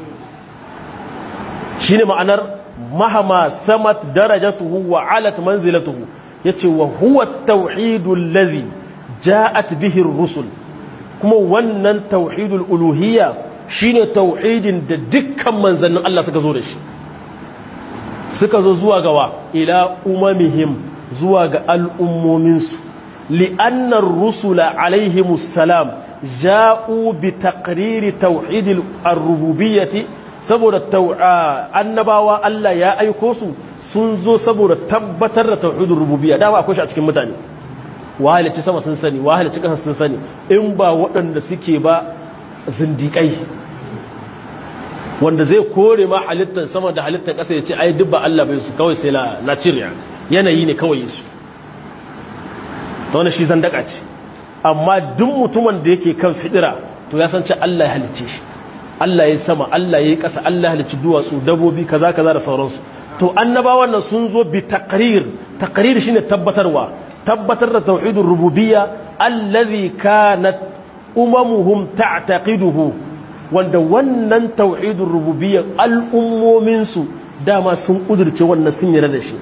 shi ne ma'anar mahama samat darajatuhu wa alat manzilatuhu ya ce wa huwa tauhidul lazi ja'at bihin rusul kuma wannan tauhidul uluhiyya shi ne tauhidin da dukkan manzannin Allah suka zo da shi suka zo zuwa gawa ila umamihim zuwa ga al'ummominsu li'annar rusula alaihimus salam ja'u bi taqriri tauhidil ar-rububiyyati saboda annabawa Allah ya aiko su sun zo saboda tabbatar da tauhidin rububiyya dama akwai shi a cikin mutane wahalici sama sun sani wahalici ƙasa sun sani in ba waɗanda suke ba zindiƙai wanda zai kore ma halittar sama da halittar ƙasa ya ce ai duk ba Allah bai su kawai sai na ciriya yanayi ne kawai su ta wani shi zandaka ce amma duk mutumin da yake kan fidira to ya san ce Allah ya halicce shi Allah ya sama Allah ya yi ƙasa Allah ya halicci duwatsu dabobi kaza kaza da sauransu to annabawan nan sun zo bi taqrir taqrir shine tabbatarwa tabbatar da tauhidur rububiyya allazi kanat umamuhum ta'taqiduhu wanda wannan tauhidur rububiyya al'ummomin su dama sun kudurce wannan sun yarda da shi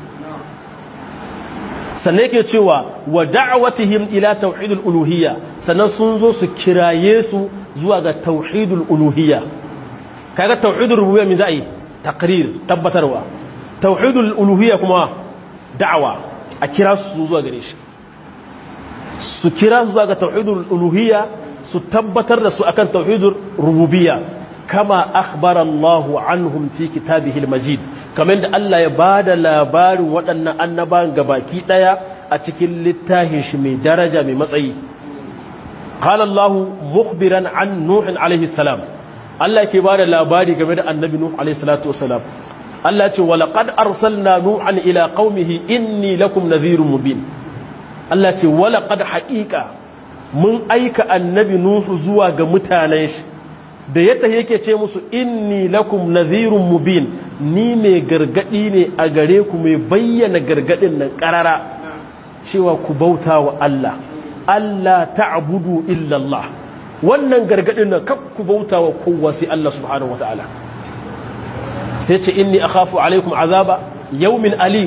sannan yake cewa wa da'watihim ila tauhidul uluhiyya sannan sun zo su kiraye su zuwa ga tauhidul uluhiyya kaga tauhidul rububiyya min za'i taqrir tabbatarwa tauhidul uluhiyya kuma da'wa a kira su zuwa gare shi su kira su zuwa ga tauhidul uluhiyya su tabbatar da su akan tauhidul rububiyya kama akhbara Allahu anhum fi kitabihi al-majid kamar da Allah ya bada labarin waɗannan annabawan gabaki daya a cikin littafin shi mai daraja mai matsayi قال الله مخبرا عن نوح عليه السلام الله ke bada labari game da annabi nuh alaihi salatu wasalam Allah ce wa laqad arsalna nuhan ila qaumihi inni lakum nadhirun mubin Allah ce wa laqad haqiqa mun aika annabi nuh zuwa ga mutanen shi da yadda yake ce musu inni lakum nadhirun mubin ni mai gargadi ne a gare ku mai bayyana gargadin nan karara cewa ku bauta wa Allah Allah ta'budu illa Allah wannan gargadin nan kakku bauta wa kowa sai Allah subhanahu wataala sai ce inni akhafu alaikum azaba yawmin alim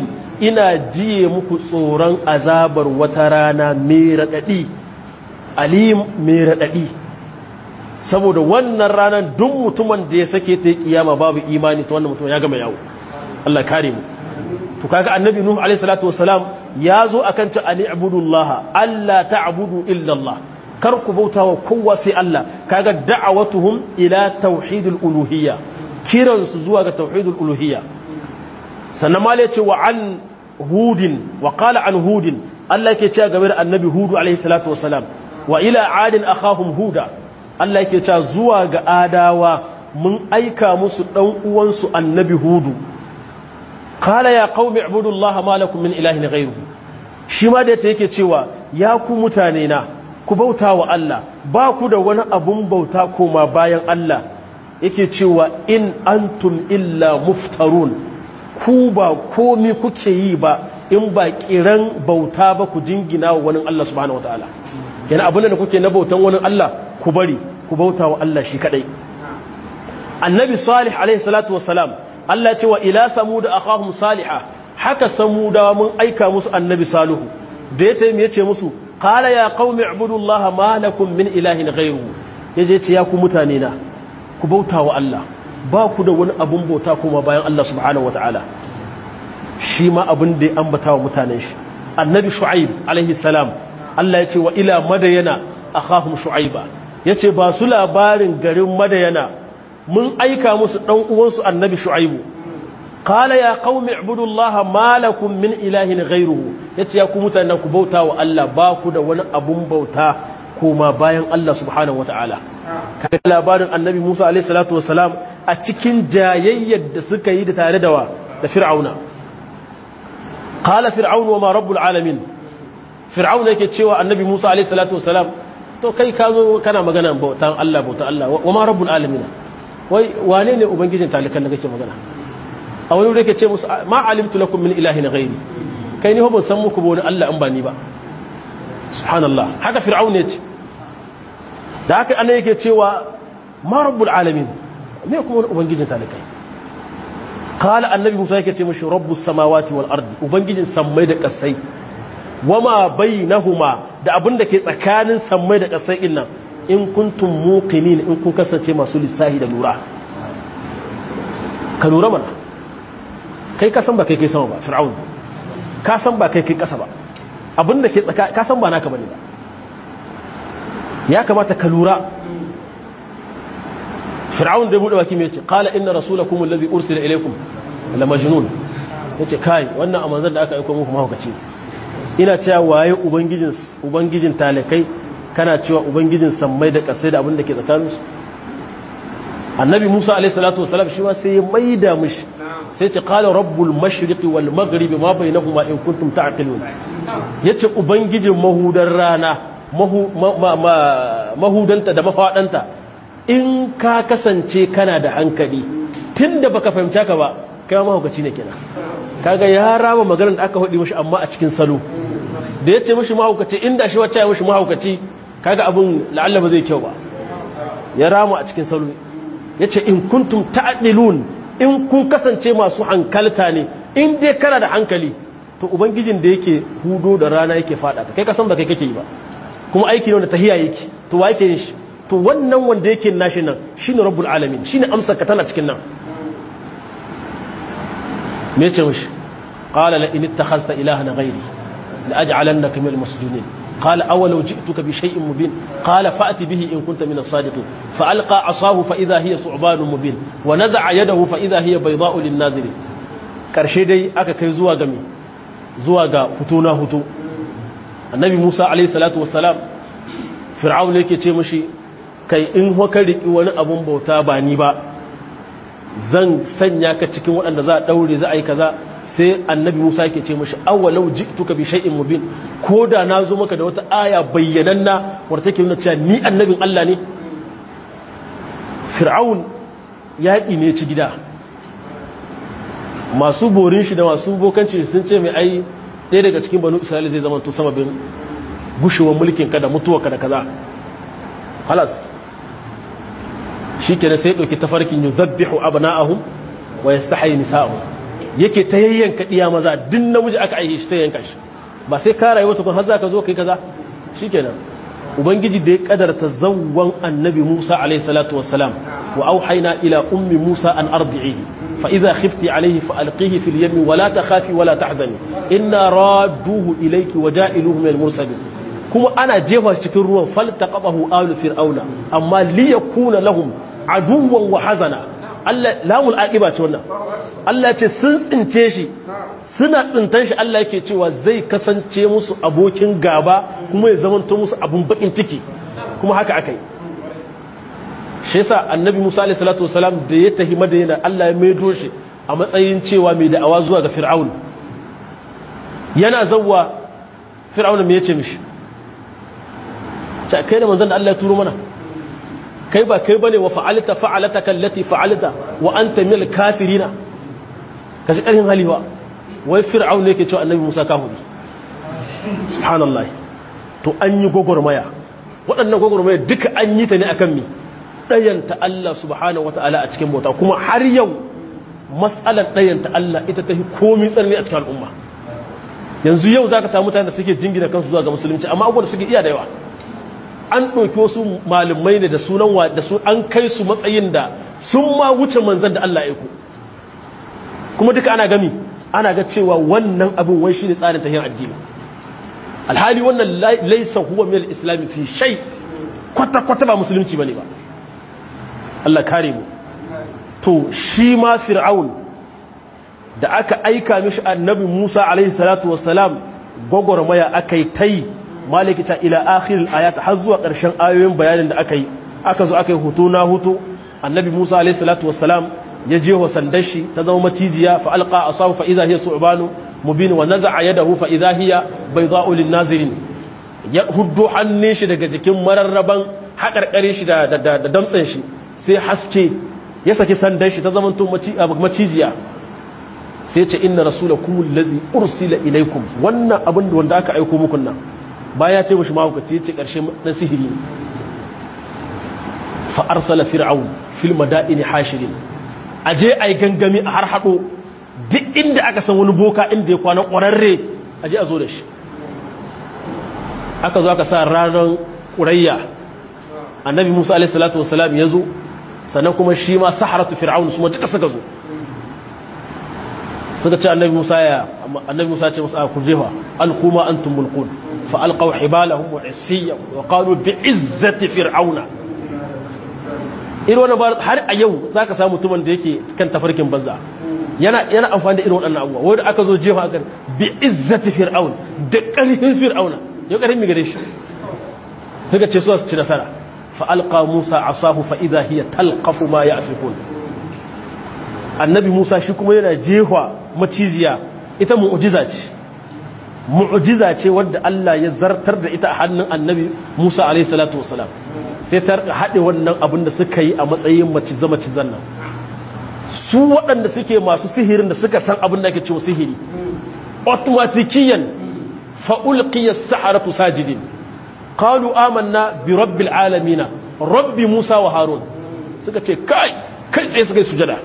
ina jiye muku tsoron azabar wata rana mai raɗaɗi alim mai raɗaɗi saboda wannan ranar duk mutumin da ya sake ta yi kiyama babu imani ta wannan mutum ya gama yawo Allah kare mu to kaga annabi nuhu alaihi salatu wassalam ya zo akan ta ani abudullah Allah ta'budu illa Allah kar ku bauta wa kowa sai Allah kaga da'awatuhum ila tauhidul uluhiyya kiransu zuwa ga tauhidul uluhiyya sannan ma ce wa an hudin wa qala an hudin Allah yake cewa game da annabi hudu alaihi salatu wassalam wa ila adin akhahum huda Allah yake cewa zuwa ga adawa mun aika musu dan uwansu annabi hudu qala ya qaumi ibudullaha ma lakum min ilahin ghayruhu shi ma da yake cewa ya ku mutane na ku bauta wa Allah ba ku da wani abun bauta koma bayan Allah yake cewa in antum illa muftarun ku ba komi kuke yi ba in ba kiran bauta ba ku jingina wa wani Allah subhanahu wataala yana abin da kuke na bautan wani Allah ku bari ku bauta wa Allah shi kadai annabi salih alaihi salatu wassalam Allah ce wa ila samud akhahum salihah haka samudawa mun aika musu annabi salihu da ya taimi yace musu qala ya qaumi ibudullaha ma lakum min ilahin ghayruhu yaje ce ya ku mutane na ku bauta wa Allah ba ku da wani abun bauta kuma bayan Allah subhanahu wataala shi ma abin da ya ambata wa mutanen shi annabi shu'aib alaihi salam Allah ya ce wa ila madayana akhahum shu'aiba yace ba su labarin garin madayana mun aika musu dan uwansu annabi shu'aibu qala ya qaumi ibudullaha ma lakum min ilahin ghayruhu yace ya ku mutanen ku bauta wa Allah ba ku da wani abun bauta kuma bayan Allah subhanahu wataala kaga labarin annabi Musa alaihi salatu wasalam a cikin jayayyar da suka yi da tare da wa da fir'auna qala fir'aun wa ma rabbul alamin fir'auna yake cewa annabi Musa alaihi salatu wasalam to kai ka zo kana magana bautan Allah bautan Allah wa ma rabbul alamin wai wane ne ubangijin talikan da kake magana a wani yake ce musu ma alimtu lakum min ilahin ghairi kai ni ho ban san muku ba wani Allah an ba ni ba subhanallah haka fir'auna yace da haka annabi yake cewa ma rabbul alamin me kuma wani ubangijin talikai qala annabi Musa yake ce mishi rabbus samawati wal ardi ubangijin sammai da kasai wama bainahuma da abin da ke tsakanin sammai da kasai din nan in kuntum muqinin in kun kasance masu lissahi da lura ka lura mana kai ka san ba kai kai sama ba fir'aun ka san ba kai kai kasa ba abin da ke tsaka ka san ba naka bane ba ya kamata ka lura fir'aun da ya bude baki mai ce qala inna rasulakum alladhi ursila ilaykum la majnun yace kai wannan amanzan da aka aika muku mahaukaci ina cewa waye ubangijin ubangijin talakai kana cewa ubangijin sammai da kasai da abin da ke tsakaninsu annabi musa alaihi salatu wasalam shi ma sai ya maida mishi sai ce qala rabbul mashriqi wal maghribi ma bainahuma in kuntum ta'qilun yace ubangijin mahudar rana mahudanta da mafadanta in ka kasance kana da hankali tunda baka fahimci ka ba kai ma mahaukaci ne kenan kaga ya rama maganar da aka hudi mishi amma a cikin salo da yace mishi mahaukaci inda shi wacce ya mishi mahaukaci kaga abun la'alla ba zai kyau ba ya rama a cikin salo yace in kuntum ta'dilun in kun kasance masu hankalta ne in dai kana da hankali to ubangijin da yake hudo da rana yake fada kai kasan ba kai kake yi ba kuma aiki ne wanda tahiya yake to wa yake yin shi to wannan wanda yake nashi nan shine rabbul alamin shine amsar ka tana cikin nan me yace mishi qala la in ittakhadhta ilahan ghairi la aj'alannaka minal masjunin قال أولو جئتك بشيء مبين قال فأت به إن كنت من الصادقين فألقى عصاه فإذا هي ثعبان مبين ونزع يده فإذا هي بيضاء للناظرين karshe dai aka kai zuwa ga zuwa ga hutu na hutu annabi Musa alayhi salatu wassalam fir'aun yake ce mishi kai in hoka riki wani abun bauta ba ni ba zan sanya ka cikin waɗanda za a daure za a yi kaza sai annabi Musa yake ce mashi awalau ji'tuka bi shay'in mubin koda na zo maka da wata aya bayyananna wadda take nuna cewa ni annabin Allah ne Fir'aun yaƙi ne ci gida masu borin shi da masu bokanci sun ce mai ai ɗaya daga cikin banu Isra'ila zai zama to sababin gushewar mulkin ka da mutuwa ka da kaza halas shikenan sai ɗauki tafarkin yuzabbihu abna'ahum wa yastahi nisa'ahum yake ta yayyanka diya maza duk namiji aka aihe shi ta yanka shi ba sai ka rayuwa tukun har za ka zo kai kaza shikenan ubangiji da ya kadarta zawwan annabi Musa alayhi salatu wassalam wa auhayna ila ummi Musa an ardi'ihi fa idha khifti alayhi fa alqihi fil yammi wa la takhafi wa la tahzani inna radduhu ilayki wa ja'iluhu min al-mursalin kuma ana jefa cikin ruwan faltaqabahu alu fir'auna amma liyakuna lahum aduwwan wa hazana Allah lamul aqiba ce wannan Allah ce sun tsince shi suna tsintan shi Allah yake cewa zai kasance musu abokin gaba kuma ya zamanto musu abun bakin ciki kuma haka akai shi yasa annabi Musa alaihi salatu wasalam da ya tahi madina Allah ya maido shi a matsayin cewa mai da'awa zuwa ga fir'aun yana zawwa fir'aun me yace mishi ta kai da manzon da Allah ya turo mana kai ba kai bane wa fa'alta fa'alataka allati fa'alta wa anta minal kafirina kashi karin haliwa wai fir'aun ne yake cewa annabi Musa kafiri subhanallah to an yi gogormaya waɗannan gogormaya duka an yi ta ne akan mi dayanta Allah subhanahu wataala a cikin bauta kuma har yau mas'alar dayanta Allah ita ta fi komai tsanani a cikin al'umma yanzu yau zaka samu mutane da suke jingina kansu zuwa ga musulunci amma abubuwan da suke iya da yawa an ɗauki wasu malumai ne da sunan wa da su an kai su matsayin da sun ma wuce manzan da Allah ya ku kuma duka ana gami ana ga cewa wannan abin wai shine tsarin tahiyyar addini alhali wannan laysa huwa min al-islam fi shay kwata kwata ba musulunci bane ba Allah kare mu to shi ma fir'aun da aka aika mishi annabi Musa alaihi salatu wassalam gogormaya akai tai maliki ta ila akhiril ayat har zuwa ƙarshen ayoyin bayanin da aka yi aka zo aka yi hutu na hutu annabi Musa alayhi salatu wassalam ya je wa sandar shi ta zama macijiya fa alqa asahu fa idha hiya su'banu mubin wa naza'a yadahu fa idha hiya baydha'u lin nazirin ya huddu hannun shi daga jikin mararraban haƙarƙare shi da da damtsen shi sai haske ya saki sandar shi ta zama to macijiya sai ce inna rasulakum allazi ursila ilaykum wannan abin da wanda aka aika muku nan baya ce mashi mahaukaci ce ƙarshe na sihiri fa'arsala fir'aun fil mada'ini hashirin a je a yi gangami a har haɗo duk inda aka san wani boka inda ya kwana ƙwararre a je a zo da shi aka zo aka sa ranar ƙurayya annabi musa alaihissalatu wasalam ya zo sannan kuma shi ma saharatu fir'aun su ma duka suka zo suka ce annabi musa ya annabi musa ce musa ku jefa alkuma antum mulkun fa alqaw hibalahum wa isiya wa qalu bi izzati fir'auna irin wannan ba har a yau zaka samu mutumin da yake kan tafarkin banza yana yana amfani da irin waɗannan abubuwa wanda aka zo jefa kan bi izzati fir'aun da ƙarfin fir'auna yau ƙarfin mi gare shi suka ce su su ci nasara fa alqa musa asahu fa idha hiya talqafu ma ya'fikun annabi musa shi kuma yana jefa maciziya ita mu'jiza ce mu'jiza ce wadda Allah ya zartar da ita a hannun annabi Musa alaihi salatu wasalam sai ta haɗe wannan abin da suka yi a matsayin maciza macizan nan su waɗanda suke masu sihirin da suka san abin da ake cewa sihiri automatikiyan fa'ulqiya as-saharatu sajidin qalu amanna bi rabbil alamin rabbi Musa wa Harun suka ce kai kai tsaye suka yi sujada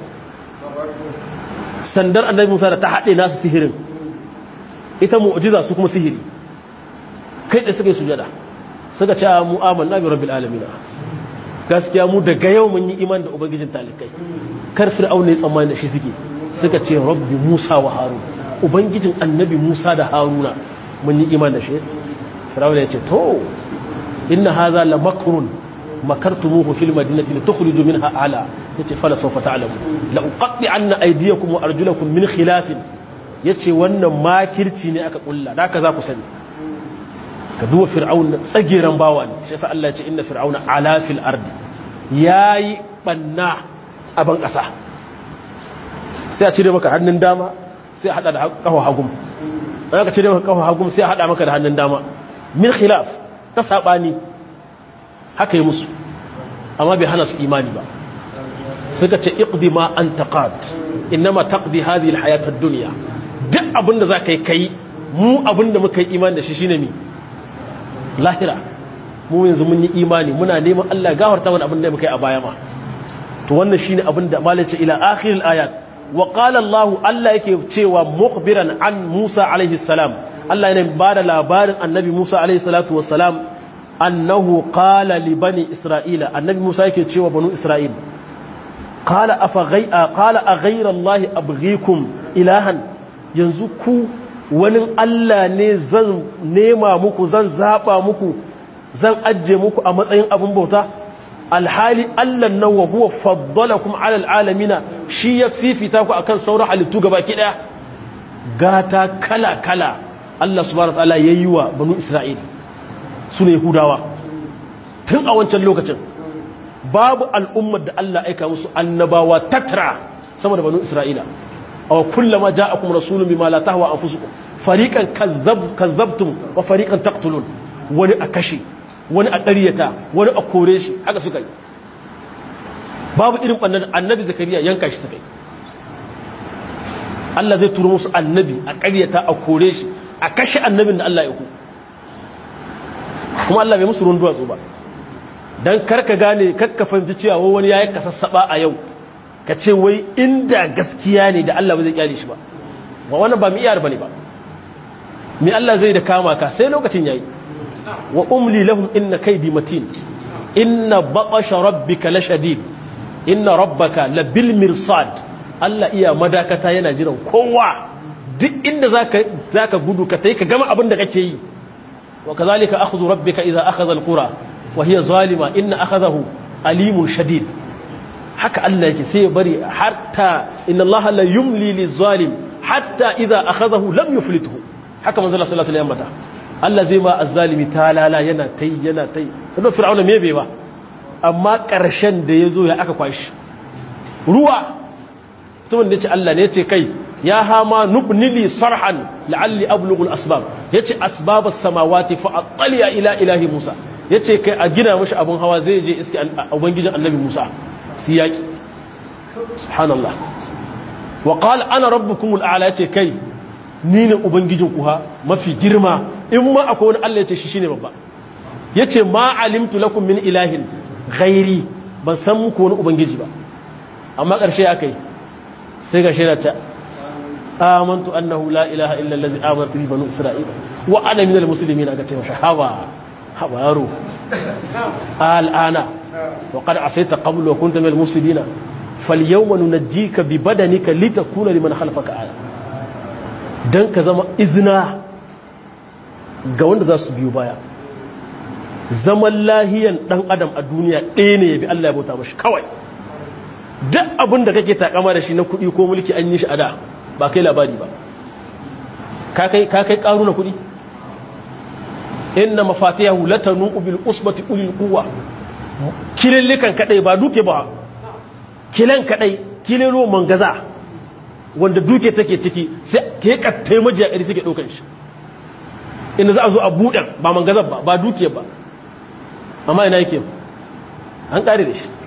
sandar annabi Musa da ta haɗe nasu sihirin ita mu'jiza su kuma sihiri kai da suka yi sujada suka ce mu amanna bi rabbil alamin gaskiya mu daga yau mun yi iman da ubangijin talikai kar fir'auna ya tsammani da shi suke suka ce rabbi Musa wa Harun ubangijin annabi Musa da Haruna mun yi iman da shi fir'auna ya ce to inna hadha la makrun makartumuhu fil madinati litukhriju minha ala yace fala sawfa ta'lamu la uqatti anna aydiyakum wa arjulakum min khilafin yace wannan makirci ne aka kulla da haka za ku sani ka duba fir'auna tsageran bawa ne shi yasa Allah ya ce inna fir'auna ala fil ardi yayi banna a ban kasa sai a cire maka hannun dama sai a hada da kafa hagum an aka cire maka kafa hagum sai a hada maka da hannun dama min khilaf ta sabani haka yi musu amma bai hana su imani ba suka ce iqdi ma anta qad inma taqdi hadhihi alhayat ad-dunya duk abinda zaka yi kai mu abinda muka yi imani da shi shine mi lahira mu yanzu mun yi imani muna neman Allah gafarta mana abinda muka yi a baya ma to wannan shine abinda malace ila akhir al-ayat wa qala Allah Allah yake cewa mukhbiran an Musa alaihi salam Allah yana bada labarin annabi Musa alaihi salatu wassalam annahu qala li bani isra'ila annabi Musa yake cewa banu isra'il qala afa ghay'a qala a ghayra Allah abghikum ilahan yanzu ku wani Allah ne zan nema muku zan zaba muku zan ajje muku a matsayin abin bauta alhali Allah nan wa huwa faddalakum ala alamina shi ya fifita ku akan sauran halittu gabaki daya gata kala kala Allah subhanahu wataala yayi wa banu Isra'il sune Yahudawa tun a wancan lokacin babu al'ummar da Allah aika musu annabawa tatra sama da banu Isra'ila aw kullama ja'akum rasulun bima la tahwa anfusukum fariqan kazzab kazzabtum wa fariqan taqtulun wani a kashe wani a ƙaryata wani a kore shi haka suka yi babu irin ɓannan annabi zakariya yanka shi suka yi Allah zai turo musu annabi a ƙaryata a kore shi a kashe annabin da Allah ya ku kuma Allah bai musu ruwan duwatsu ba don karka gane karka fahimci cewa wani ya yi kasassaɓa a yau ka ce wai inda gaskiya ne da Allah ba zai kyale shi ba wa wannan ba mu iyar ba ne ba me Allah zai da kama ka sai lokacin yayi wa umli lahum inna kaydi matin inna baqasha rabbika lashadid inna rabbaka labil mirsad Allah iya madakata yana jiran kowa duk inda zaka zaka gudu ka tai ka gama abin da kake yi wa kazalika akhdhu rabbika idha akhadha alqura wa hiya zalima inna akhadahu alimun shadid haka Allah yake sai ya bari hatta inna Allah la yumli lizalim hatta idha akhadahu lam yuflithu haka manzo Allah sallallahu alaihi wasallam Allah zai ma azzalimi talala yana tai yana tai don fir'auna me bai ba amma ƙarshen da yazo ya aka kwashi ruwa to wanda yace Allah ne yace kai ya hama nubnili sarhan la'alli ablughu al-asbab yace asbabas samawati fa attali ila ilahi Musa yace kai a gina mishi abun hawa zai je iski ubangijin annabi Musa siyaki subhanallah wa qala ana rabbukumul a'la yace kai ni ne ubangijin kuha mafi girma in ma akwai wani Allah ya ce shi shine babba yace ma alimtu lakum min ilahin ghairi ban san muku wani ubangiji ba amma ƙarshe akai sai ga shaida ta amantu annahu la ilaha illa allazi amanat bi banu isra'ila wa ana minal muslimin aka ce masa hawa hawa yaro al'ana wa qad asayta qablu wa kunta minal mufsidina falyawma nunajjika bi badanika litakuna liman khalfaka aya dan ka zama izina ga wanda za su biyo baya zaman lahiyan dan adam a duniya ɗaya ne ya bi Allah ya bauta mashi kawai duk abin da kake takama da shi na kuɗi ko mulki an yi shi a da ba kai labari ba ka kai ƙaru na kuɗi inna mafatiyahu latanu bil usbati ulil quwwa kilillikan kadai ba duke ba kilan kadai kililo mangaza wanda duke take ciki sai ke kattai majiya ƙari suke ɗaukar shi inda za a zo a buɗe ba mangazar ba ba duke ba amma ina yake an ƙare da shi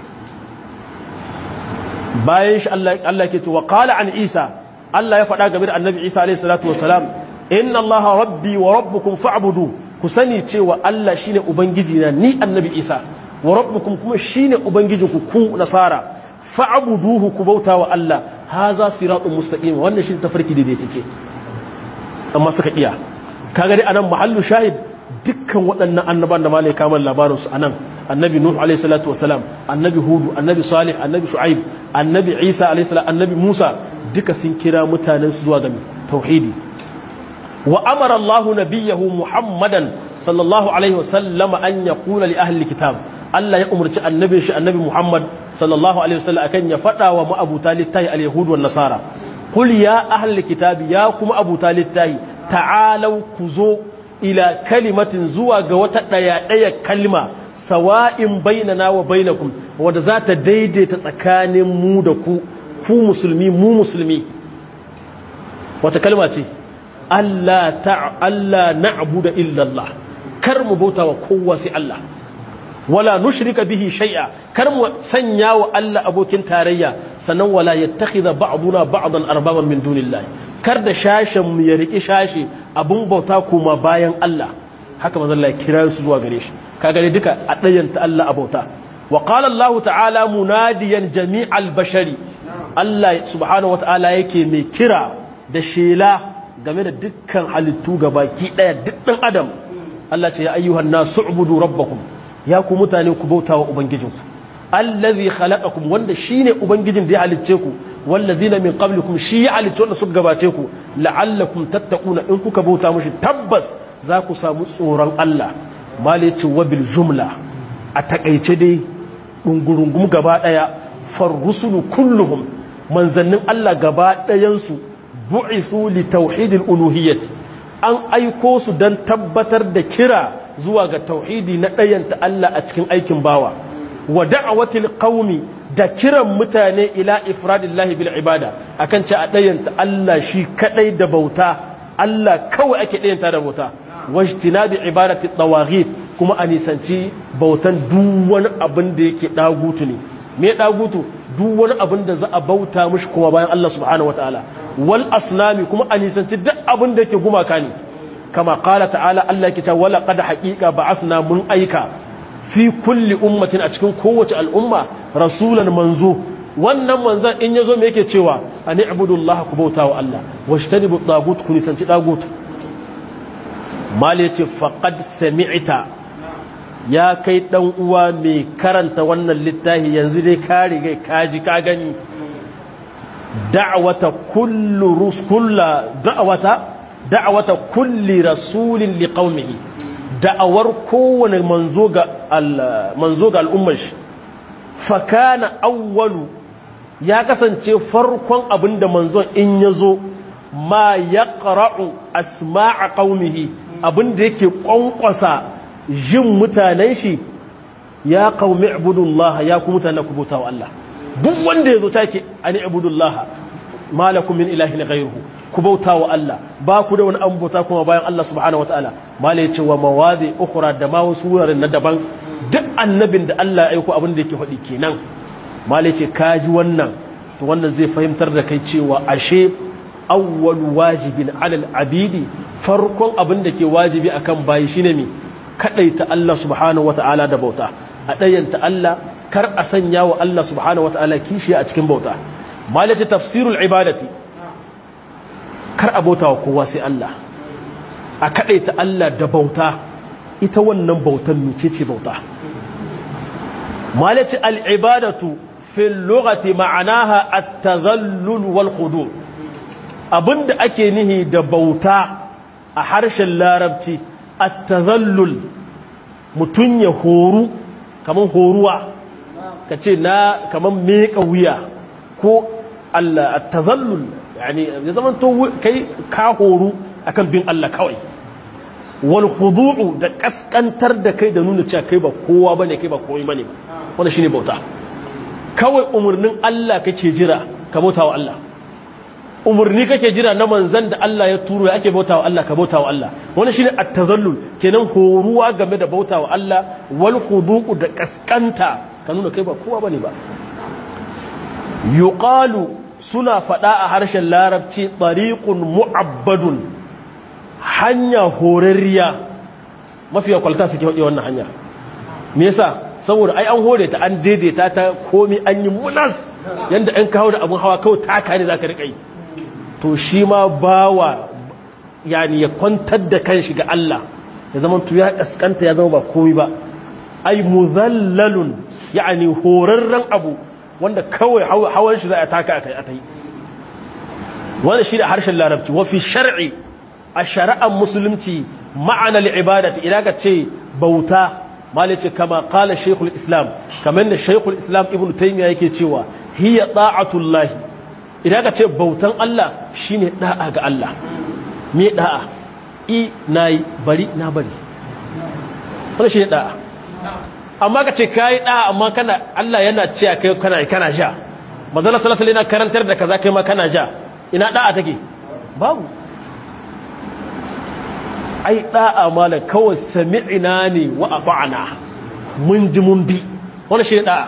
bayan shi Allah ke cewa qala an Isa Allah ya faɗa game da Annabi Isa alayhi salatu wassalam inna Allah rabbi wa rabbukum fa'budu ku sani cewa Allah shine ubangiji na ni Annabi Isa wa rabbukum kuma shine ubangijinku ku nasara fa'buduhu ku bauta wa Allah haza siratun mustaqim wannan shi tafarki da dace ce amma suka iya kaga dai anan mahallu shahid dukkan waɗannan annaban da malai kamar labarin su anan annabi nuh alayhi salatu wasalam annabi hudu annabi salih annabi shu'aib annabi isa alayhi salam annabi musa duka sun kira mutanen su zuwa ga tauhidi wa amara allah nabiyahu muhammadan sallallahu alaihi wasallam an yaqula li ahli kitab Allah ya umarci annabin shi annabi Muhammad sallallahu alaihi wasallam akan ya fada wa ma'abuta littahi al-yahud wan nasara qul ya ahli kitabi ya kuma abuta littahi ta'alau kuzo ila kalimatin zuwa ga wata daya daya kalma sawa'in bainana wa bainakum wanda za ta daidaita tsakanin mu da ku ku musulmi mu musulmi wata kalma ce Allah ta Allah na'budu illa Allah kar mu bauta wa kowa sai Allah wala nushrika bihi shay'a kar mu sanya wa Allah abokin tarayya sannan wala yattakhidha ba'duna ba'dan arbaban min dunillahi kar da shashin mu ya riki shashi abun bauta kuma bayan Allah haka manzon Allah ya kira su zuwa gare shi kaga dai duka a dayanta Allah a bauta wa qala Allah ta'ala munadiyan jami'al bashari Allah subhanahu wata'ala yake mai kira da shela game da dukkan halittu gabaki daya dukkan adam Allah ce ya ayyuhan nasu ubudu rabbakum ya ku mutane ku bauta wa ubangijinku allazi khalaqakum wanda shine ubangijin da ya halicce ku wallazina min qablikum shi ya halicce wanda suka gabace ku la'allakum tattaquna in kuka bauta mushi tabbas za ku samu tsoron Allah malici wa bil jumla a takaice dai dungurungum gaba daya farrusulu kulluhum manzannin Allah gaba dayan su bu'isu li tauhidil uluhiyyah an aiko su dan tabbatar da kira zuwa ga tauhidi na ɗayanta Allah a cikin aikin bawa wa da'awatil qaumi da kiran mutane ila ifradillahi bil ibada akan ce a ɗayanta Allah shi kadai da bauta Allah kawai ake ɗayanta da bauta wajtinabi ibadati tawaghit kuma a nisanci bautan duk wani abin da yake dagutu ne me dagutu duk wani abin da za a bauta mishi kuma bayan Allah subhanahu wataala wal asnami kuma a nisanci duk abin da yake gumaka ne kama kala ta'ala Allah yake cewa wala qad haqiqa ba'athna mun aika fi kulli ummatin a cikin kowace al'umma rasulan manzo wannan manzon in yazo me yake cewa ani ibudullaha ku bauta wa Allah washtanibu tagut ku nisanci tagut mal yace faqad sami'ta ya kai dan uwa mai karanta wannan littafi yanzu dai ka riga kaji ka gani da'wata kullu ruskulla da'wata da'wata kulli rasulin liqaumihi da'awar kowane manzo ga manzo ga al'ummar shi fa kana awwalu ya kasance farkon abinda manzon in yazo ma yaqra'u asma'a qaumihi abinda yake kwankwasa jin mutanen shi ya qaumi ibudullah ya ku mutanen ku bautawa Allah duk wanda yazo take ani ibudullah malakum min ilahin ghayruhu ku bauta wa Allah ba ku da wani an bauta kuma bayan Allah subhanahu wataala malai ce wa mawazi ukhra da ma wasu wuraren na daban duk annabin da Allah ya aiko abin da yake faɗi kenan malai ce kaji wannan to wannan zai fahimtar da kai cewa ashe awwal wajibin alal abidi farkon abin da ke wajibi akan bayi shine me kadaita Allah subhanahu wataala da bauta a dayanta Allah kar a sanya wa Allah subhanahu wataala kishi a cikin bauta malai ce tafsirul ibadati kar a bauta wa kowa sai Allah a kaɗaita Allah da bauta ita wannan bautan mice ce bauta malaci al'ibadatu fil lugati ma'anaha at-tazallul wal khudu abinda ake nihi da bauta a harshen larabci at-tazallul mutun ya horu kaman horuwa kace na kaman meka wuya ko Allah at-tazallul yani ya zama to kai ka horu akan bin Allah kawai wal khudu'u da kaskantar da kai da nuna cewa kai ba kowa bane kai ba komai bane ba wannan shine bauta kawai umurnin Allah kake jira ka bauta wa Allah umurni kake jira na manzon da Allah ya turo ya ake bauta wa Allah ka bauta wa Allah wannan shine at-tazallul kenan horuwa game da bauta wa Allah wal khudu'u da kaskanta ka nuna kai ba kowa bane ba yuqalu suna faɗa a harshen larabci ɗariƙun mu'abbadun hanya horarriya mafiya kwalta suke haɗe wannan hanya me yasa saboda ai an hore ta an daidaita ta komi an yi munas yadda an kawo da abin hawa kawai taka ne za ka riƙa yi to shi ma bawa yani ya kwantar da kanshi ga Allah ya zama tu ya ƙasƙanta ya zama ba komi ba ai muzallalun yani horarren abu wanda kawai hawan shi za a taka a kai a ta yi wanda shi da harshen larabci wafi shar'i a shari'ar musulunci ma'ana li'ibadati idan ka ce bauta malice kama kala shekul islam kamar da shekul islam ibn taimiyya yake cewa hiya da'atullahi idan ka ce bautan Allah shine da'a ga Allah me da'a i nayi bari na bari wannan shine da'a amma ka ce kayi ɗa amma kana Allah yana ce a kai kana kana ja mazala salasala yana karantar da kaza kai ma kana ja ina ɗa'a take babu ai ɗa'a mala kawai sami'ina ne wa ata'ana mun ji mun bi wannan shi ne ɗa'a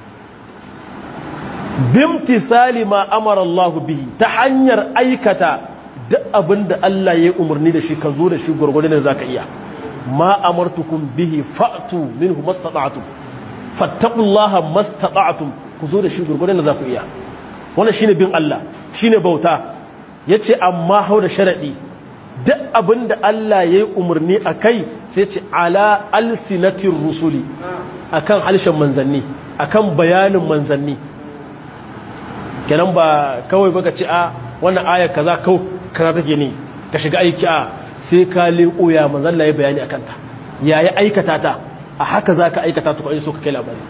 bimtisali ma amara Allah bihi ta hanyar aikata duk abinda Allah ya umarni da shi ka zo da shi gurgurdan da zaka iya ma amartukum bihi fa'tu minhu mastata'tum fattaqullaha mastata'tum ku zo da shi gurgurdan da zaku iya wannan shine bin Allah shine bauta yace amma hau da sharadi duk abinda Allah yayi umarni akai sai ce ala alsinatir rusuli akan halshen manzanni akan bayanin manzanni kenan ba kawai baka ce a wannan aya kaza kau kaza take ne ka shiga aiki a sai ka leko ya manzon Allah ya bayani akan ta yayi aikata ta a haka zaka aikata ta ko so ka kai labari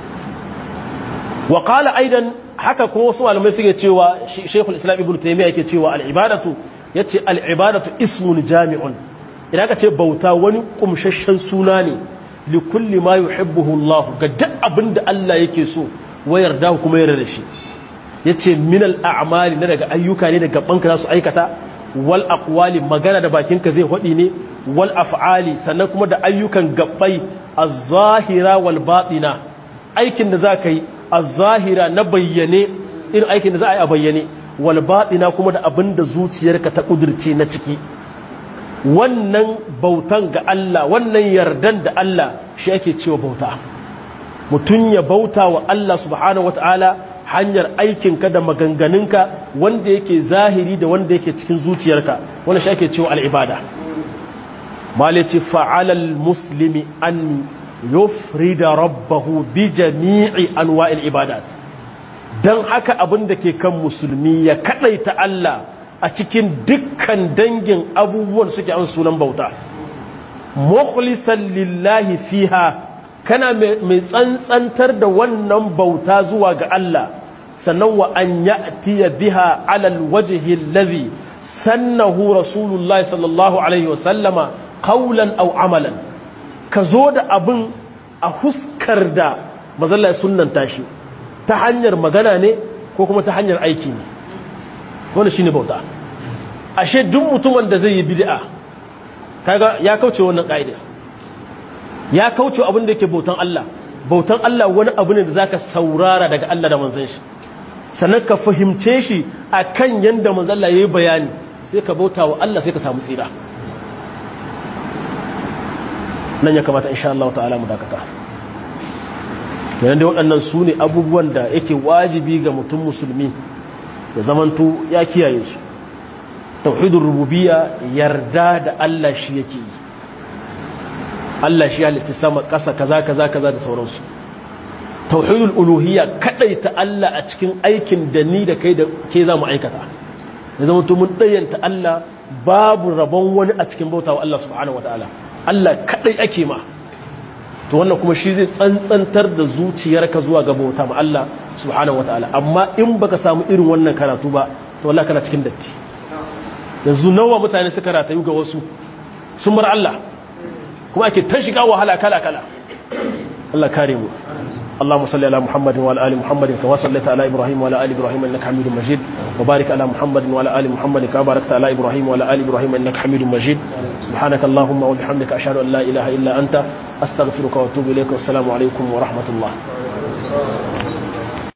wa qala aidan haka kuma wasu malamai suke cewa Sheikhul Islam Ibn Taymiyyah yake cewa al-ibadatu yace al-ibadatu ismun jami'un idan ka ce bauta wani kumshashen suna ne li kulli ma yuhibbuhu Allah ga duk abinda Allah yake so wayar da kuma yarda da shi yace min al-a'mali na daga ayyuka ne daga banka za su aikata wal aqwali magana da bakinka zai hodi ne wal af'ali sannan kuma da ayyukan gabbai az-zahira wal batina aikin da zaka yi az-zahira na bayyane irin aikin da za a yi a bayyane wal batina kuma da abinda zuciyarka ta kudirce na ciki wannan bautan ga Allah wannan yardan da Allah shi ake cewa bauta mutum ya bauta wa Allah subhanahu wataala hanyar aikinka da maganganunka wanda yake zahiri da wanda yake cikin zuciyarka wanda shi ake cewa al'ibada malici fa'alal muslimi an yufrida rabbahu bi jami'i anwa'il ibadat dan haka abin da ke kan musulmi ya kadaita Allah a cikin dukkan dangin abubuwan suke an sunan bauta mukhlisan lillahi fiha kana mai tsantsantar da wannan bauta zuwa ga Allah sannan wa an ya'tiya biha alal wajhi allazi sannahu rasulullahi sallallahu alaihi wasallama qawlan aw amalan ka zo da abin a huskar da mazalla ya sunnanta shi ta hanyar magana ne ko kuma ta hanyar aiki ne wannan shine bauta ashe duk mutumin da zai yi bid'a kaga ya kauce wannan kaida ya kauce abin da yake bautan Allah bautan Allah wani abu ne da zaka saurara daga Allah da manzon shi sannan ka fahimce shi akan yanda manzon Allah yayi bayani sai ka bauta wa Allah sai ka samu tsira nan ya kamata insha Allah ta'ala mu dakata yayin da waɗannan su ne abubuwan da yake wajibi ga mutum musulmi ya zamanto ya kiyaye su tauhidul rububiyya yarda da Allah shi yake yi Allah shi halitta sama ƙasa kaza kaza kaza da sauransu tauhidul uluhiyya kadaita Allah a cikin aikin da ni da kai da ke za mu aikata ya zama to mun dayyanta Allah babu rabon wani a cikin bautawa Allah subhanahu wataala Allah kadai ake ma to wannan kuma shi zai tsantsantar da zuciyarka zuwa ga bauta ma Allah subhanahu wataala amma in baka samu irin wannan karatu ba to wallahi kana cikin datti yanzu nawa mutane suka ratayu ga wasu sun bar Allah kuma ake ta shiga wahala kala kala Allah kare mu اللهم صل على محمد وعلى ال محمد كما صليت على ابراهيم وعلى ال ابراهيم انك حميد مجيد وبارك على محمد وعلى ال محمد كما باركت على ابراهيم وعلى ال ابراهيم انك حميد مجيد سبحانك اللهم وبحمدك اشهد ان لا اله الا انت استغفرك واتوب اليك والسلام عليكم ورحمه الله